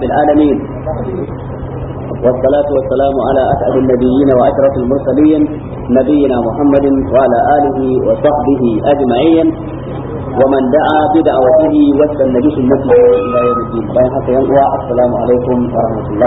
رب العالمين والصلاة والسلام على أسعد النبيين وأشرف المرسلين نبينا محمد وعلى آله وصحبه أجمعين ومن دعا بدعوته واستنى بسنته إلى يوم الدين bayan haka yan uwa assalamu alaikum wa rahmatullah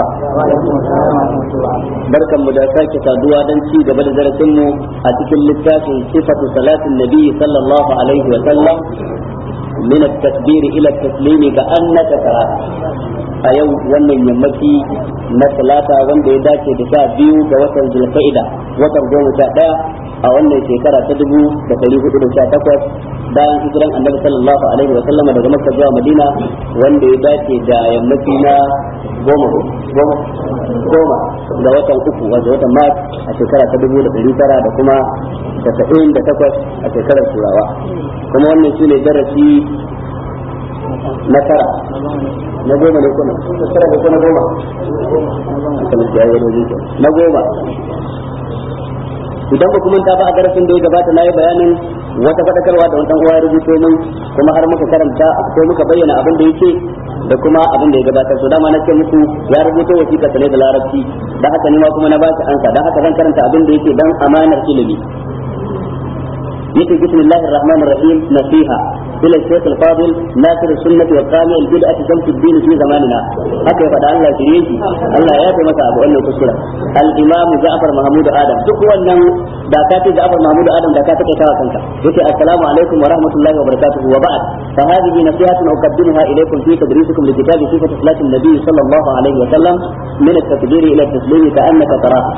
barkan mu da sake saduwa dan ci gaba da darasin mu a cikin littafin sifatu salatin nabi sallallahu alaihi wa sallam min at-takbir ila at-taslim ka annaka tara a yau wannan yammaci na talata wanda ya dace da sha biyu ga watan zulqa'ida watan goma sha daya a wannan shekara ta dubu da ɗari hudu da sha takwas bayan hijiran annabi sallallahu alaihi wa sallama daga makka zuwa madina wanda ya dace da yammaci na goma goma goma ga watan uku wato watan mars a shekara ta dubu da ɗari tara da kuma tasa'in da takwas a shekarar turawa kuma wannan shi ne darasi na tara na goma ne kuma tara ne kuma goma na goma idan ba kuma ta ba a darasin da ya gabata na yi bayanin wata faɗakarwa da wani uwa ya rubuto min kuma har muka karanta ko muka bayyana abin da yake da kuma abin da ya gabata to dama na ce muku ya rubuto wasiƙa ne da larabci dan haka ne ma kuma na ba shi ansa dan haka zan karanta abin da yake dan amanar ilimi يقول بسم الله الرحمن الرحيم نصيحة إلى الشيخ الفاضل ناصر السنة والقامع البدعة شمس الدين في زماننا haka ya faɗa Allah shirye shi Allah ya fi masa abu wannan kuskura al-imam Ja'far Mahmud Adam duk wannan da ka ce Ja'far Mahmud Adam da ka take tawa kanka yace assalamu alaikum wa rahmatullahi wa barakatuh wa ba'd fa hadhihi nasihatun uqaddimuha ilaykum fi tadrisukum li kitabi sifat salat an-nabi sallallahu alaihi wa sallam min at-takbir ila at-taslim ka'annaka tarahu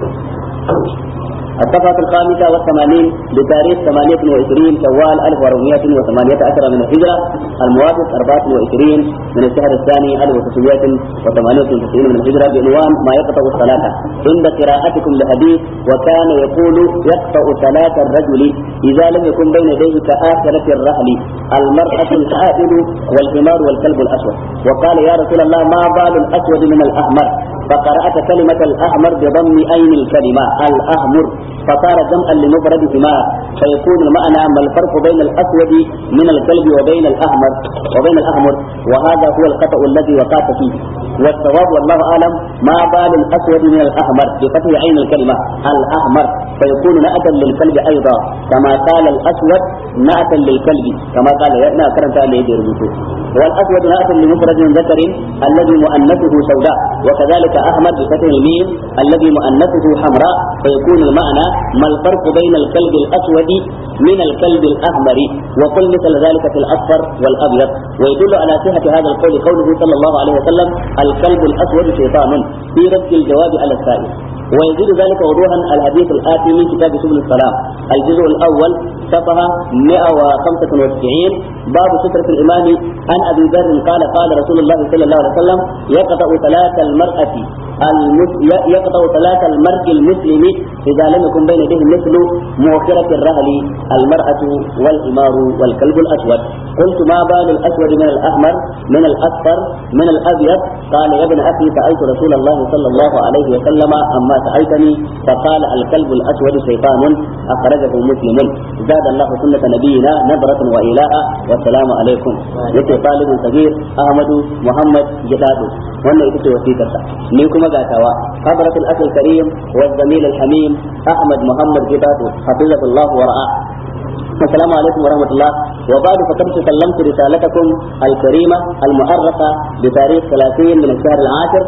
الصفحة الخامسة والثمانين بتاريخ ثمانية وعشرين شوال ألف وأربعمائة وثمانية عشر من الهجرة الموافق أربعة وعشرين من الشهر الثاني ألف وتسعمائة وثمانية وتسعين من الهجرة بعنوان ما يقطع الصلاة عند قراءتكم لحديث وكان يقول يقطع صلاة الرجل إذا لم يكن بين يديه كآخرة الرحل المرأة الحائل والحمار والكلب الأسود وقال يا رسول الله ما بال الأسود من الأحمر فقرأت كلمة الأحمر بضم أين الكلمة الأحمر فصار جمعا لمفردهما فيكون المعنى ما الفرق بين الأسود من الكلب وبين الأحمر وبين الأحمر وهذا هو الخطأ الذي وقعت فيه والصواب والله أعلم ما بال الأسود من الأحمر بفتح عين الكلمة الأحمر فيكون نأتا للكلب أيضا كما قال الأسود نأتا للكلب كما قال يأنا كرمت عليه يربطه والأسود نأتا لمفرد ذكر الذي مؤنثه سوداء وكذلك أحمر بفتح الميم الذي مؤنثه حمراء فيكون المعنى ما الفرق بين الكلب الأسود من الكلب الأحمر وقل مثل ذلك في الأصفر والأبيض ويدل على صحة هذا القول قوله صلى الله عليه وسلم الكلب الأسود شيطان في رد الجواب على السائل ويزيد ذلك وضوحا الحديث الآتي من كتاب سبل السلام الجزء الأول صفحة 195 باب سترة الإمام عن أبي ذر قال قال رسول الله صلى الله عليه وسلم يقطع صلاة المرأة يقطع صلاة المرء المسلم إذا لم يكن بين يديه مثل مؤخرة الرهل المرأة والحمار والكلب الأسود قلت ما بال الأسود من الأحمر من الأصفر من الأبيض قال يا ابن أخي سألت رسول الله صلى الله عليه وسلم أما سألتني فقال الكلب الأسود شيطان أخرجه مسلم زاد الله سنة نبينا نظرة وإلاء والسلام عليكم يتي طالب صغير أحمد محمد جداد وانا يتي وثيقة نيكم قاتوا حضرة الأخ الكريم والزميل الحميم أحمد محمد جداد حفظه الله ورعاه السلام عليكم ورحمة الله وبعد فقد سلمت رسالتكم الكريمة المؤرخة بتاريخ 30 من الشهر العاشر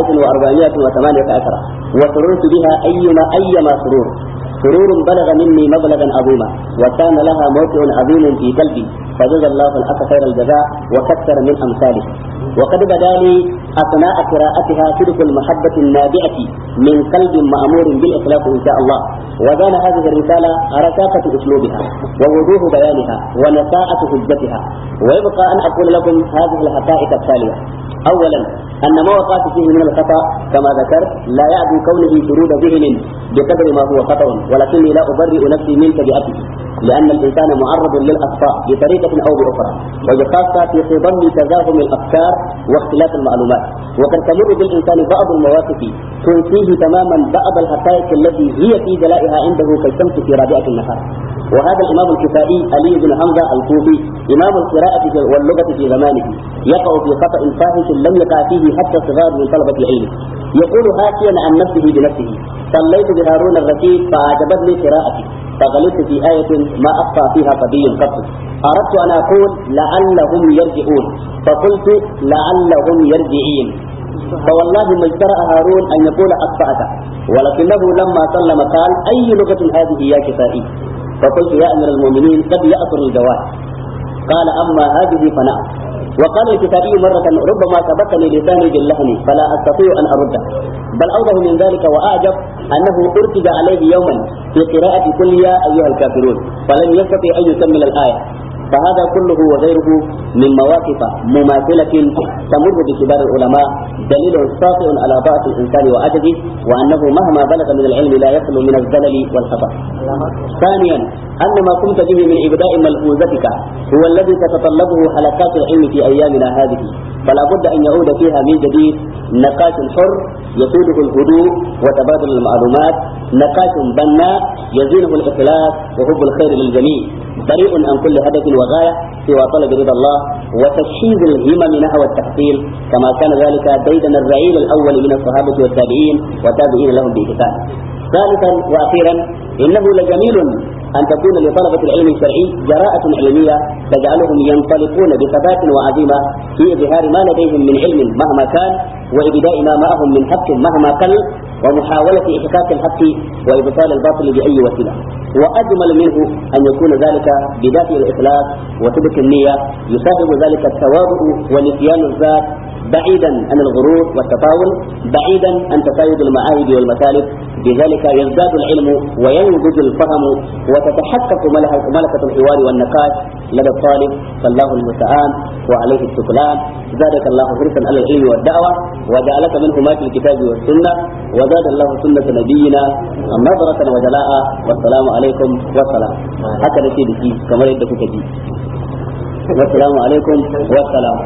1418 وسررت بها أيما أيما سرور سرور بلغ مني مبلغا عظيما وكان لها موقع عظيم في قلبي فجزى الله الأخ خير الجزاء وكثر من أمثاله وقد بدا لي أثناء قراءتها صدق المحبة النابعة من قلب مأمور بالإخلاص إن شاء الله وزال هذه الرسالة ركاكة أسلوبها ووضوح بيانها ونساءة حجتها ويبقى أن أقول لكم هذه الحقائق التالية أولا أن ما وقعت فيه من الخطأ كما ذكرت لا يعدو كونه شرود ذهن بقدر ما هو خطأ ولكني لا أبرئ نفسي من تبعته لأن الإنسان معرض للأخطاء بطريقة أو بأخرى وبخاصة في خضم تزاحم الأفكار واختلاف المعلومات وقد تمر بالإنسان بعض المواقف تنسيه تماما بعض الحقائق التي هي في جلائها عنده كالشمس في رابعة النهار وهذا الإمام الكفائي علي بن حمزة الكوفي إمام القراءة واللغة في زمانه يقع في خطأ فاحش لم يقع فيه حتى صغار من طلبة العلم يقول حاشيا عن نفسه بنفسه صليت بهارون الرشيد فأعجبتني قراءتي فغلطت في آية ما أخطأ فيها قبي قط أردت أن أقول لعلهم يرجعون فقلت لعلهم يرجعين فوالله ما اجترأ هارون أن يقول أخطأت ولكنه لما سلم قال أي لغة هذه يا كفائي فقلت يا أمير المؤمنين قد يأثر الجواد قال أما هذه فنعم وقال الكتابي مرة ربما سبقني لساني باللهن فلا أستطيع أن أرده بل أوضح من ذلك وأعجب أنه أرتج عليه يوما في قراءة كل يا أيها الكافرون فلم يستطع أن يكمل الآية فهذا كله وغيره من مواقف مماثلة تمر بكبار العلماء دليل ساطع على ضعف الإنسان وعجزه وأنه مهما بلغ من العلم لا يخلو من الزلل والخطأ. ثانيا أن ما قمت به من إبداء ملحوظتك هو الذي تتطلبه حلقات العلم في أيامنا هذه فلا بد أن يعود فيها من جديد نقاش حر يسوده الهدوء وتبادل المعلومات نقاش بناء يزينه الإخلاص وحب الخير للجميع بريء عن كل هدف وغاية سوى طلب رضا الله وتشييد الهمم نحو التحصيل كما كان ذلك ديدن الرعيل الأول من الصحابة والتابعين وتابعين لهم بإحسان ثالثا وأخيرا إنه لجميل أن تكون لطلبة العلم الشرعي جراءة علمية تجعلهم ينطلقون بثبات وعزيمة في إظهار ما لديهم من علم مهما كان وإبداء ما معهم من حق مهما قل ومحاولة إحقاق الحق وإبطال الباطل بأي وسيلة وأجمل منه أن يكون ذلك بدافع الإخلاص وصدق النية يصاحب ذلك التواضع ونسيان الذات بعيدا عن الغرور والتطاول بعيدا عن تسايد المعاهد والمسالك بذلك يزداد العلم وينضج الفهم وتتحقق ملكة الحوار والنقاش لدى الطالب فالله المستعان وعليه الشكران زادك الله حرصا على العلم والدعوة وجعلك من حماة الكتاب والسنة وزاد الله سنة نبينا نظرة وجلاء والسلام عليكم والسلام هكذا سيدي كما يدك كجي والسلام عليكم والسلام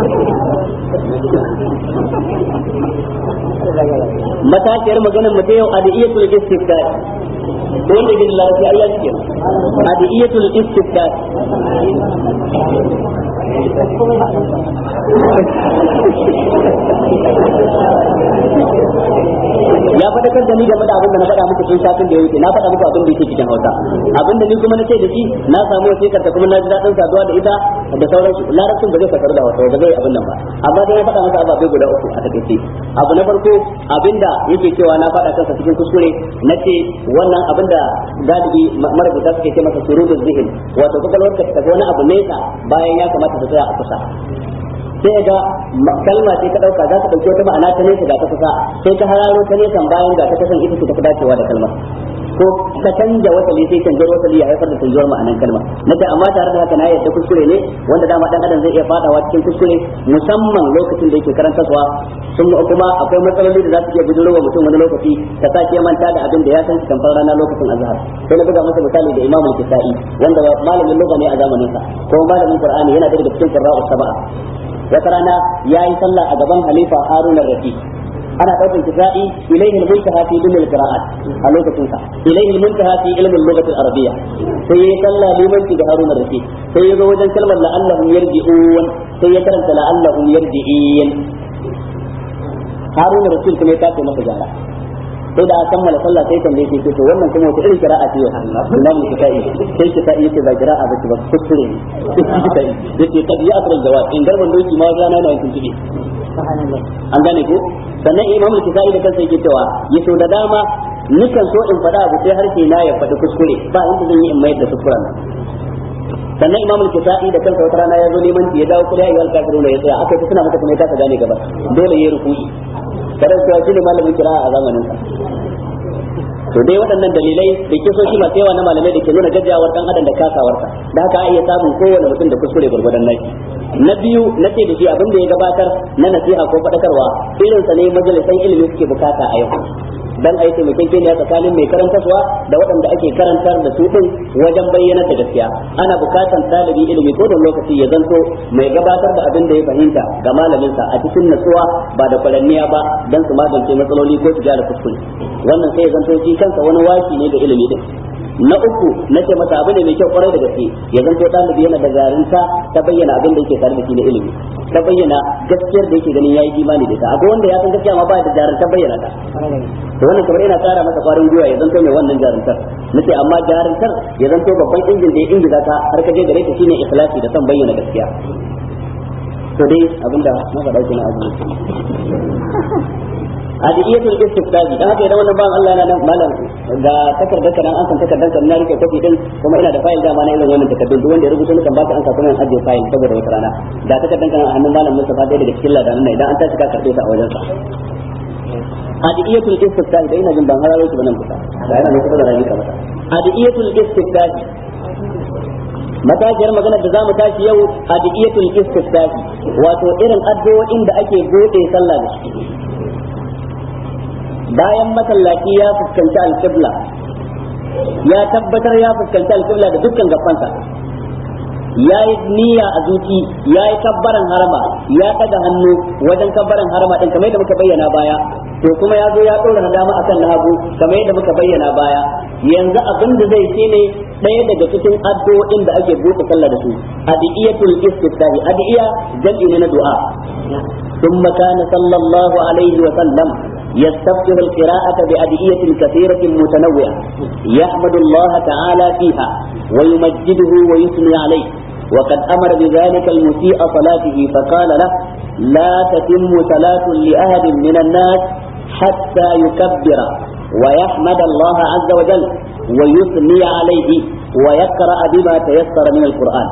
matashiyar maganar mu ta yau adiyatul istifta to wanda ke da lafiya Allah ke adiyatul istifta ya faɗakar da ni game da abin da na faɗa muku tun satin da ya wuce na faɗa muku abin da yake cikin Hausa abin da ni kuma na ce da shi na samu wasikar ta kuma na ji daɗin saduwa da ita da sauransu larabcin ba zai fatar da Hausa ba zai abin nan ba amma dai na faɗa masa ababai guda uku a takaice abu na farko abinda yake cewa na faɗa kansa cikin kuskure na ce wannan abin da galibi marubuta suke ce masa surudul zihin wato kwakwalwarka ta tafi wani abu nesa bayan ya kamata ta tsaya a kusa sai ga kalma sai ka dauka za ka dauki wata ma'ana ta nesa ga ta kusa sai ka hararo ta nesa bayan ga ta kasan ita ce ta dacewa da kalmar ko ka canja wasali sai canjar wasali ya haifar da canjuwar ma'anan kalma nace amma tare da haka na yadda kuskure ne wanda dama dan adam zai iya fadawa cikin kuskure musamman lokacin da yake karantarwa sun kuma akwai matsaloli da za su iya bujuro wa mutum wani lokaci ka sa ke manta da abin da ya san tamfar rana lokacin azhar sai na buga masa misali da imamu kisa'i wanda malamin lugha ne a zamanin sa ko malamin qur'ani yana daga cikin qurra'u sab'a wata rana yayi sallah a gaban halifa harun ar-rashid ana ɗaukar kisa'i ilaihi al-muntaha fi ilmi al-qira'at a lokacin sa ilaihi al-muntaha fi ilmi al-lughati al-arabiyya sai ya salla limanci da Harun ar-Rashid sai ya zo wajen kalmar la'allahum yarji'un sai ya karanta la'allahum yarji'in Harun ar-Rashid kuma ya tace masa jara sai da aka kammala sallah sai tambaye shi to wannan kuma wata irin qira'a ce Imam Kisa'i sai Kisa'i yace ba qira'a ba ce ba kuskure ne yace kad ya asral jawab in garban doki ma zana na yankin tibi an gane ko sannan imamul kisa'i da kansa yake cewa yaso da dama nikan so in faɗa abu sai harshe na ya faɗi kuskure ba inda zan yi in mayar da kuskuren nan sannan imamul kisa'i da kansa wata rana ya zo neman ya dawo kula ayyuhal kafiruna ya tsaya akai suna maka kuma ya kasa gane gaba dole ya ruku'i kada cewa shi ne malamin kira a zamanin sa to dai waɗannan dalilai da kisoshi masu yawa na malamai da ke nuna gajiyawar dan adam da kasawarsa da haka a iya samun kowane mutum da kuskure gwargwadon naki na biyu na ce da shi abin da ya gabatar na nasiha ko faɗakarwa irinsa ne majalisan ilimi suke bukata a yau dan ayi taimakekeniya tsakanin mai karantarwa da waɗanda ake karantar da su din wajen bayyana da gaskiya ana bukatan talibi ilimi ko da lokaci ya zanto mai gabatar da abin da ya fahimta ga malaminsa a cikin natsuwa ba da kwaranniya ba dan su magance matsaloli ko su gyara kuskure wannan sai ya zanto shi kansa wani waki ne ga ilimi din na uku na ce masa abu ne mai kyau kwarai da gaske ya zanto ɗalibi yana da garinta ta bayyana abin da yake tare da shi na ilimi ta bayyana gaskiyar da yake ganin yayi imani da ita akwai wanda ya san gaskiya ma ba da jarinta bayyana ta to wannan kamar yana kara masa kwarin gwiwa ya zanto mai wannan jarintar nace amma jarintar ya zanto babban injin da ya ingiza ta har ka je gare ta shine ikhlasi da son bayyana gaskiya to dai abinda na faɗa kenan abu hadiyatul istiftahi dan haka idan wannan ban Allah yana nan malam ga takardar kan an san takardar kan na rike kofi din kuma ina da fayil da ma na irin wannan takardun duk wanda ya rubuta nukan baka an sa kuma ajiye fayil saboda wata rana da takardar kan a hannun malam Mustafa dai daga cikin ladanan nan idan an tashi ka karbe ta a wajen sa hadiyatul istiftahi dai ina jin ban hararo shi banan kusa da yana ne kusa da rayuka mata hadiyatul istiftahi matashiyar maganar da zamu tashi yau hadiyatul istiftahi wato irin addu'o'in da ake bude sallah da shi bayan masallaci ya fuskanci alƙibla ya tabbatar ya fuskanci alƙibla da dukkan gafansa ya yi niyya a zuci ya yi kabbaran harama ya ɗaga hannu wajen kabbaran harama ɗin kamar yadda muka bayyana baya to kuma ya zo ya ɗora na dama akan na hagu kamar yadda muka bayyana baya yanzu abin da zai shi ne ɗaya daga cikin addu'o'in da ake buɗe sallah da su adiyatul istiftahi adiya jam'i ne na du'a ثم كان صلى الله عليه وسلم يستفتح القراءة بأدعية كثيرة متنوعة يحمد الله تعالى فيها ويمجده ويثني عليه وقد أمر بذلك المسيء صلاته فقال له لا تتم صلاة لأحد من الناس حتى يكبر ويحمد الله عز وجل ويثني عليه ويقرأ بما تيسر من القرآن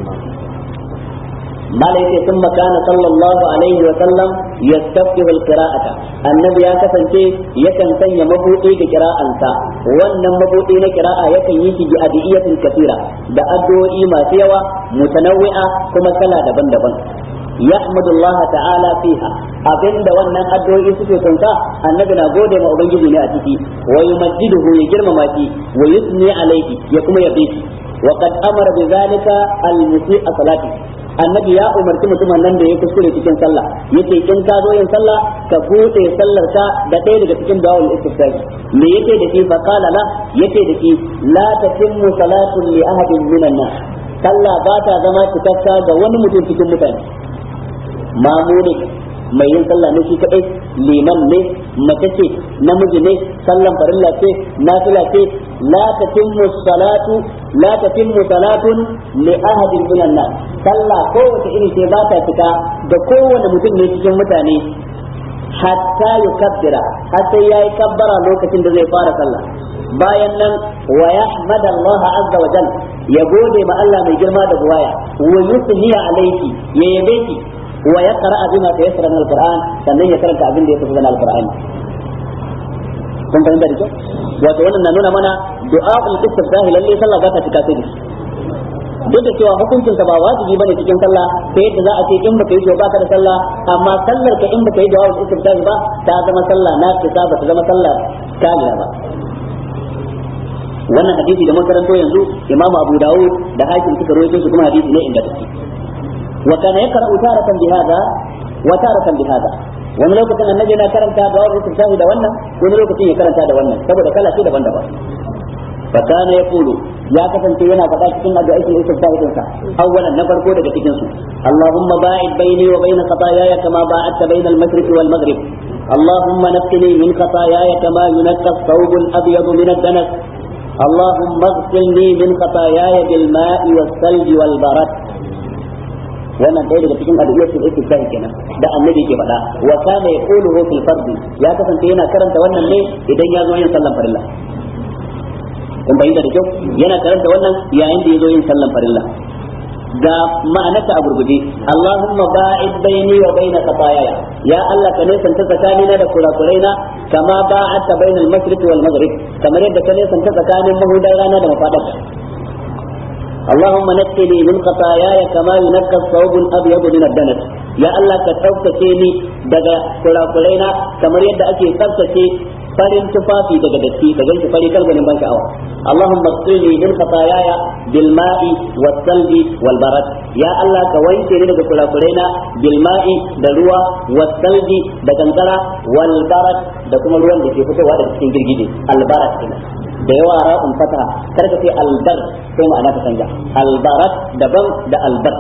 malaike sun makana sallallahu alaihi wa sallam yastaftihu alqira'ata annabi ya kasance yakan sanya mabudi ga qira'ansa wannan mabudi na qira'a yakan yi shi bi adiyatin kathira da addu'o'i masu yawa mutanawwi'a kuma kala daban-daban يحمد الله تعالى فيها abinda wannan addu'o'i suke kunsa annabi na gode ma ubangiji ne a ciki wa yumajjiduhu ya girmama shi wa yusni alayhi ya kuma yabe shi wa qad amara bi zalika al-musii'a salati annabi ya umarci mutumin nan da ya kuskure cikin sallah yace in ka zo yin sallah ka bude sallar ka da ɗaya daga cikin dawal istiftahi me yake da shi fa qala la yace da shi la tatimmu salatun li ahadin minan nas sallah ba ta zama cikakka ga wani mutum cikin mutane mamu ne mai yin sallah ne shi kadai liman ne mace ce namiji ne sallan farilla ce nafila ce la tatimmu salatu la tatimmu salatun li ahadin minan nas sallah kowace iri ce ba ta cika da kowane mutum ne cikin mutane hatta yukabbira har sai yayi kabbara lokacin da zai fara sallah bayan nan wa yahmad Allah azza wa jalla ya gode ma Allah mai girma da buwaya wa yusni alayhi ya yabe shi wa yaqra bima tayassara min alquran sannan ya karanta abin da ya tafi na alqur'ani kun fahimta da kyau wato wannan na nuna mana du'a al-istiftahi lalle sallah ba ta cika sai da duk da cewa hukuncin ta ba wajibi bane cikin sallah sai yadda za a ce in baka yi ba ka da sallah amma sallar ka in baka yi du'a al-istiftahi ba ta zama sallah na ta ba ta zama sallah kamila ba wannan hadisi da makaranto yanzu imamu abu dawud da hakim suka rawaito su kuma hadisi ne inda take wa kana yaqra'u taratan bi hadha wa taratan bi hadha wani lokacin annabi na karanta da wani istiftahi da wannan wani lokacin ya karanta da wannan saboda kala ce daban-daban fa kana yaqulu ya kasance yana faɗa cikin addu'aikin istiftahi din sa awwalan na farko daga cikin su Allahumma ba'id baini wa baina khataayaya kama ba'adta baina al-mashriq wal maghrib اللهم نقني من خطاياي كما ينقى الثوب الابيض من الدنس اللهم اغسلني من خطاياي بالماء والثلج والبرد wannan ɗaya daga cikin addu'o'in istiftahi kenan da annabi ke faɗa wa kana yaquluhu fil fard ya kasance yana karanta wannan ne idan ya zo yin sallan farilla kun bayyana da kyau yana karanta wannan yayin da ya zo yin sallan farilla ga ma'anarta a gurguje Allahumma ba'id baini wa baina khataayaya ya Allah ka nesanta tsakanina da kurakuraina kama ba'adta bainal mashriq wal maghrib kamar yadda ka nesanta tsakanin mahudan rana da mafadarta اللهم نقني من خطاياي كما ينقى الثوب الابيض من الدنس يا الله ka tsaftace ni daga kurakurena kamar yadda ake tsaftace farin tufafi daga datti ka ganshi fari kalganin ban sha'awa Allahumma qini min khataayaya bil ma'i was salbi wal barad ya Allah ka wanke ni daga kurakuraina bil ma'i da ruwa was salbi da kankara wal barad da kuma ruwan da ke fitowa daga cikin girgije al barad kenan da yawa ra'un fataha kar ka ce albar sai ma'ana ta canja albarat daban da albar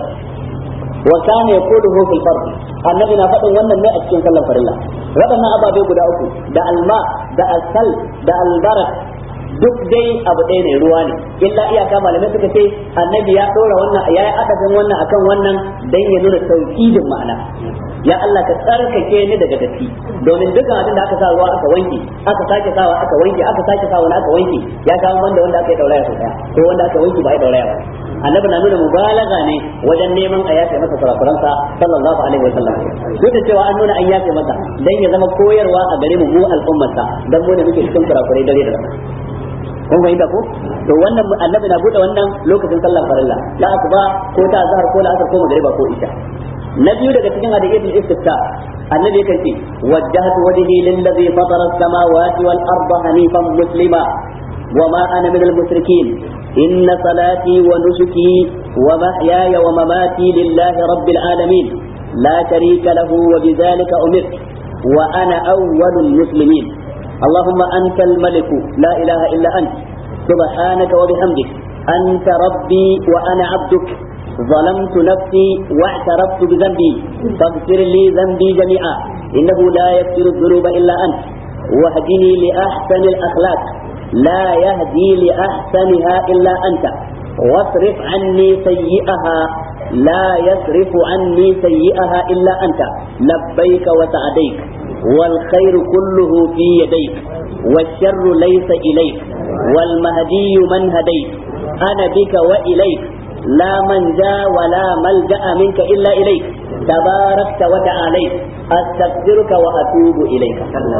wa kana yaquluhu fil fard annabi na faɗin wannan ne a cikin sallar farilla waɗannan ababe guda uku da alma da asal da albarat duk dai abu ɗaya ne ruwa ne illa iyaka malamai suka ce annabi ya ɗora wannan ya yi adadin wannan akan wannan dan ya nuna tauhidin ma'ana ya Allah ka tsarkake ni daga datti domin dukkan abin da aka sa ruwa aka wanke aka sake sawa aka wanke aka sake sawa aka wanke ya kawo wanda wanda aka yi dauraya sau daya ko wanda aka wanke ba ya dauraya ba annabi na nuna mubalaga ne wajen neman a yafe masa kurakuransa sallallahu alaihi wa sallam duk da cewa an nuna an yafe masa dan ya zama koyarwa a gare mu mu al'ummarsa dan mu ne muke cikin kurakurai dare da rana kun fahimta ko to wannan annabi na bude wannan lokacin sallar farilla la asuba ko ta azhar ko la asar ko magriba ko isha na biyu daga cikin hadiyatul istifta annabi yakan ce wajjahtu wajhi lillazi fatara as-samawati wal arda hanifan muslima وما أنا من المشركين إن صلاتي ونسكي ومحياي ومماتي لله رب العالمين لا شريك له وبذلك أمرت وأنا أول المسلمين اللهم أنت الملك لا إله إلا أنت سبحانك وبحمدك أنت ربي وأنا عبدك ظلمت نفسي واعترفت بذنبي فاغفر لي ذنبي جميعا إنه لا يغفر الذنوب إلا أنت واهدني لأحسن الأخلاق لا يهدي لأحسنها إلا أنت واصرف عني سيئها لا يصرف عني سيئها إلا أنت لبيك وسعديك والخير كله في يديك والشر ليس إليك والمهدي من هديت أنا بك وإليك لا من جاء ولا ملجأ منك إلا إليك تباركت وتعاليت أستغفرك وأتوب إليك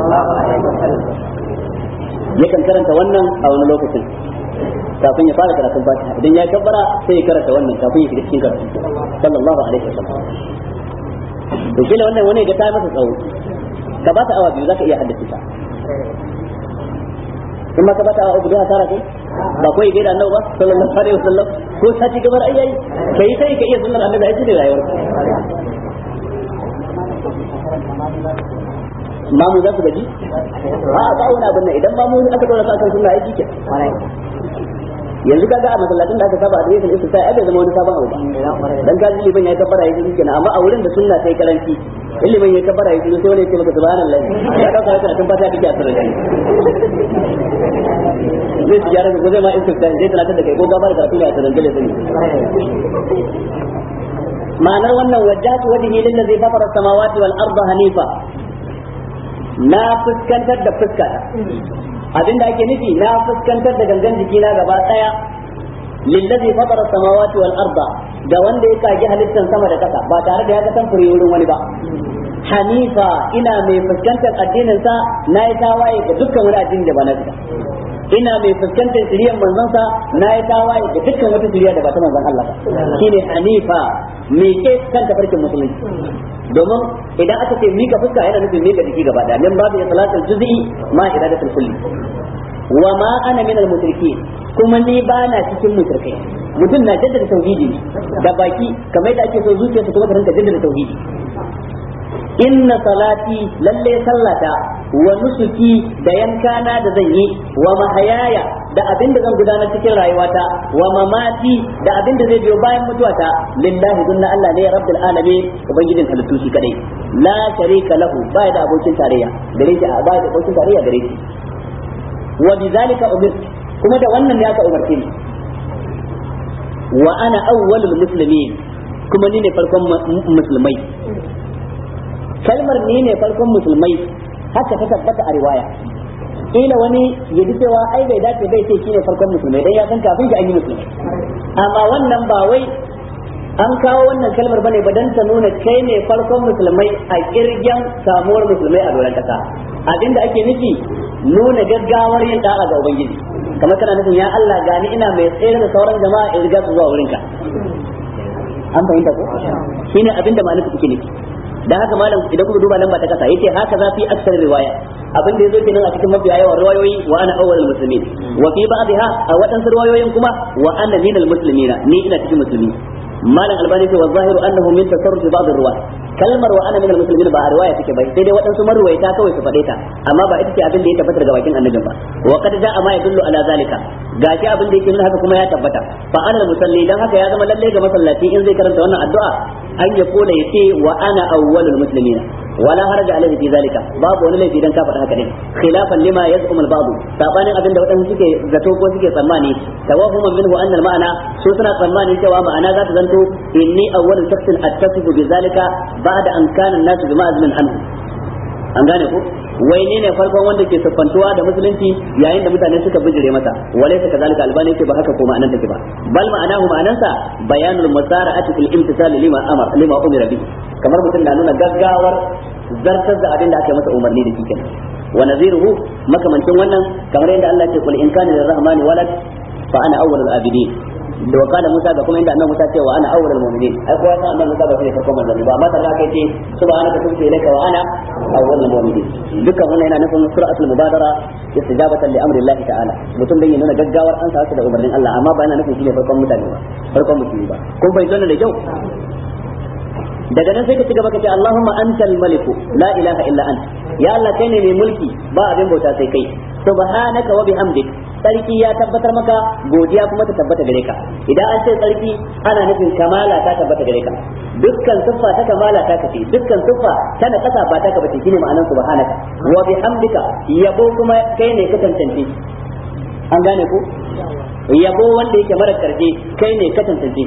yakan karanta wannan a wani lokacin kafin ya fara karatun fatiha idan ya kabbara sai ya karanta wannan kafin ya shiga cikin karatu sallallahu alaihi wasallam to kila wannan wani ga ta masa tsawo ka ba ta awa biyu zaka iya haddace ta in ma ka ba ta awa uku da tara kai ba ko yi da annabi ba sallallahu alaihi wasallam ko sati gabar ayyai kai sai ka iya sunnar annabi ai ne rayuwar mamu za su gaji a ba wani abin nan idan mamu aka dora sa kan sunna ai jike yanzu kaga a masallacin da aka saba a dare sai ai bai zama wani sabon abu ba dan ka ji liban ya kabbara ya ji kenan amma a wurin da sunna sai karanci ilimin ya kabbara ya ji sai wani ya ce maka subhanallahi ya dauka haka tun fata kike a sarrafa zai ji yaran ko zai ma istifta zai tunatar da kai ko gabar karatu ne a sarrafa da sani ma'anar wannan wajjatu wajhi lillazi fatara samawati wal arda hanifa na fuskantar da fuska abinda ake nufi na fuskantar da gangan jikina gaba daya lillazi fatara samawati wal arda da wanda ya kage halittar sama da kasa ba tare da ya ga tamfuri wurin wani ba hanifa ina mai fuskantar addinin sa na yi tawaye ga dukkan wani addini da ba na fita ina mai fuskantar shiriyar manzon sa na yi tawaye ga dukkan wata shiriya da ba ta manzon Allah ba shine hanifa me ke kan tafarkin musulunci domin idan aka ce mika fuska yana nufin mika jiki gaba daya min babu salatul juz'i ma iradatul kulli wa ma ana min al kuma ni ba na cikin mushrikai mutum na jaddada tauhidi da baki kamar da ake so zuciyarsa kuma ta rinka jaddada tauhidi inna salati lalle sallata wa nusuki da yankana da zan yi wa mahayaya da abin da zan gudanar cikin rayuwata wa mamati da abin da zai biyo bayan mutuwata lillahi dunna Allah ne rabbil alamin ubangijin halittu shi kadai la sharika lahu ba da abokin tarayya gare shi ba da abokin tarayya gare shi wa bizalika umir kuma da wannan ne aka umarce ni wa ana awwalul muslimin kuma ni ne farkon musulmai kalmar ni ne farkon musulmai haka ta tabbata a riwaya ila wani ya ji cewa ai bai dace bai ce shine farkon musulmai dan ya san kafin shi an yi musulmai amma wannan ba wai an kawo wannan kalmar bane ba dan ta nuna kai ne farkon musulmai a kirgen samuwar musulmai a doron kasa abinda ake nufi nuna gaggawar yin da'a ga ubangiji kamar kana nufin ya Allah gani ina mai tsere da sauran jama'a in riga su zuwa wurinka an fahimta ko shine abinda ma'anar take nufi dan haka malam idan kuka duba lamba ta kasa yace haka za fi aksar riwaya abin da yazo kenan a cikin mafiya yawan riwayoyi wa ana awwalul muslimin wa fi ba'dha a wadansu riwayoyin kuma wa ana minal muslimina ni ina cikin musulmi malam albani ce wa zahiru annahu min tasarruf ba'd ar-riwayat kalmar wa ana minal muslimin ba a riwaya take bai sai dai waɗansu marwaita kawai su faɗe ta amma ba ita ce abin da ya tabbata daga bakin annabin ba wa qad ja'a ma yadullu ala zalika gashi abin da yake nuna haka kuma ya tabbata fa ana musalli dan haka ya zama lalle ga masallaci in zai karanta wannan addu'a an ya kula yace wa ana awwalul muslimin wala haraja alaihi fi zalika babu wani laifi dan ka faɗa haka din khilafan lima yaz'um al-ba'd sabanin abin da waɗansu suke zato ko suke tsammani tawahuman minhu anna al-ma'ana su suna tsammanin cewa ma'ana za ta zanto inni awwalul shakhsin attasifu bi zalika ba'da an kana an-nasu bi ma'azmin anhu an gane ko wai ne ne farkon wanda ke siffantuwa da musulunci yayin da mutane suka bijire masa walai ka zalika albani ce ba haka ko ma'anar take ba bal ma'anahu ma'anansa bayanul musara'ati fil imtisal lima amar lima umira bihi kamar mutum na nuna gaggawar zartar da abin da aka masa umarni da shi kenan wa naziruhu makamancin wannan kamar yadda Allah ya ce kul in kana lirrahmani walad fa ana awwalul abidin da wa kana Musa ga kuma inda annabi Musa ce wa ana awwalul mu'minin ai kowa san annabi Musa ba shi ne farkon manzanni ba amma tare kai ce subhanaka tubtu ilayka wa ana awwalul mu'minin dukkan wannan yana nufin suratul mubadara istijabatan li amri Allah ta'ala mutum bai nuna gaggawar an sa da umarnin Allah amma ba yana nufin shi ne farkon mutane ba farkon musulmi ba kun bai tona da kyau daga nan sai ka ci gaba ka ce Allahumma antal maliku la ilaha illa anta ya Allah kai ne mai mulki ba abin bauta sai kai subhanaka wa bihamdik sarki ya tabbatar maka godiya kuma ta tabbata gare ka idan an ce sarki ana nufin kamala ta tabbata gare ka dukkan siffa ta kamala ta kace dukkan siffa ta na kasa ba ta ka bace shine ma'anar subhanaka wa bihamdika yabo kuma kai ne ka tantance an gane ko yabo wanda yake mara karje kai ne ka tantance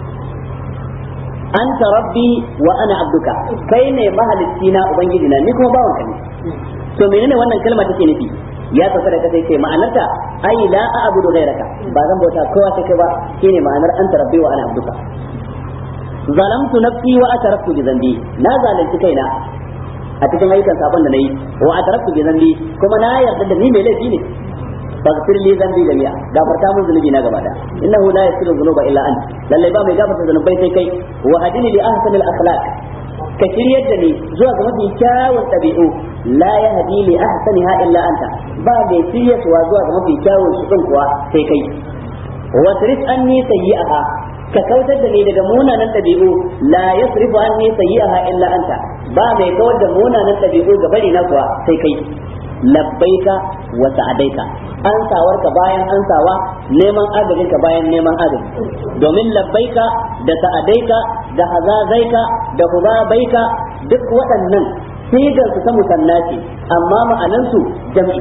anta rabbi wa ana abduka kai ne mahalicci na ubangiji na ni kuma bawanka ne to menene wannan kalma take nufi ya sauka da kasai ce ma'anarta ai la a'budu ghayraka ba zan bauta kowa sai kai ba shine ma'anar anta rabbi wa ana abduka zalamtu nafsi wa ataraftu bi dhanbi na zalunci kaina a cikin ayyukan sabon da nayi wa ataraftu bi dhanbi kuma na yarda da ni mai laifi ne faghfir li dhanbi jami'a gafarta mun zunubi na gaba da innahu la yaghfiru dhunuba illa ant lalle ba mai gafarta zunubai sai kai wa hadini li ahsanil akhlaq ka shiryar da ni zuwa ga mafi kyawun ɗabi'u la ya hadi li ahsaniha illa anta ba mai shiryarwa zuwa ga mafi kyawun su din kuwa sai kai wa tarif anni sayyi'aha ka kautar da ni daga munanan ɗabi'u la yasrifu anni sayyi'aha illa anta ba mai kawar da munanan ɗabi'u ga bari na kuwa sai kai labbaika wa sa'adaika ansawarka bayan ansawa neman agajinka bayan neman agaji domin labbaika da sa'adaika da hazazaika da hubabaika duk waɗannan sigar su ta musanna ce amma ma'anansu jam'i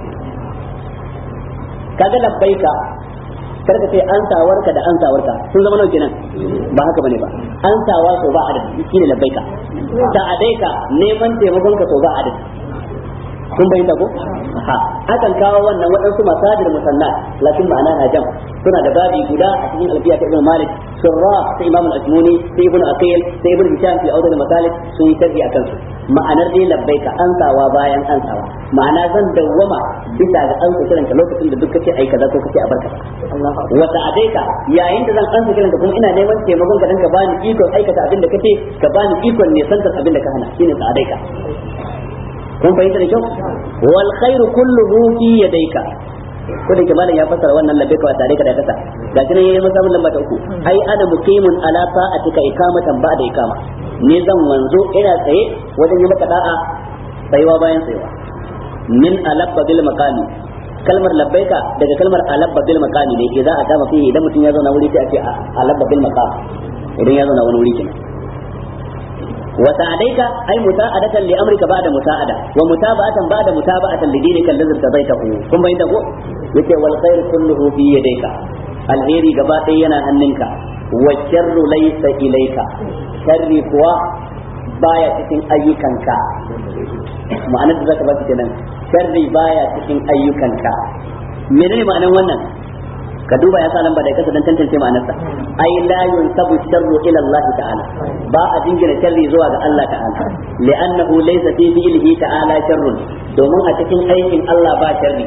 kaga labbaika karka ce ansawarka da ansawarka sun zama nauke nan ba haka bane ba ansawa so ba adadi shine labbaika sa'adaika neman taimakon ka so ba adadi kun bayyana ko ha akan kawo wannan waɗansu masadir musalla lakin ma'ana na jam suna da babi guda a cikin alfiya ta Ibn Malik surra ta Imam al-Ajmuni sai Ibn Aqil sai Ibn Hisham fi awdal masalik sun yi tarbi akan su ma'anar dai labbaika ansawa bayan ansawa ma'ana zan dawwama bisa ga ansa kiranka lokacin da duk kace ai kaza ko kace a barka wa ta'adaika yayin da zan ansa kiranka kuma ina neman taimakon ka dan ka bani ikon aikata abin da kace ka bani ikon ne santar abin da ka hana shine ta'adaika kun fahimta da kyau wal khairu kulluhu fi yadayka ko da malam ya fassara wannan labbai ka tare ka da kasa ga shi ne yayin musamman lamba ta uku ai ana muqimun ala sa'atika ikamatan ba'da ikama ne zan wanzo ina tsaye wajen yi maka da'a tsayuwa bayan tsayuwa min alabba bil maqami kalmar labbaika daga kalmar alabba bil maqami ne idan a kama fihi idan mutum ya zauna wuri sai a ce alabba bil maqam idan ya zauna wani wuri kenan وساعديك أي مساعدة لأمرك بعد مساعدة ومتابعة بعد متابعة لدينك الذي ارتضيته ثم إنه يتي والخير كله في يديك الخير قبائينا هننك والشر ليس إليك شر كوا baya cikin ayyukanka ma'anar da zaka ba kenan sharri baya cikin ayyukanka menene ma'anar wannan ka duba ya sa lamba da kasa dan tantance ma'anarsa ai la yunsabu sharru ila Allah ta'ala ba a jingina sharri zuwa ga Allah ta'ala li'annahu laysa fi fi'lihi ta'ala sharrun domin a cikin aikin Allah ba sharri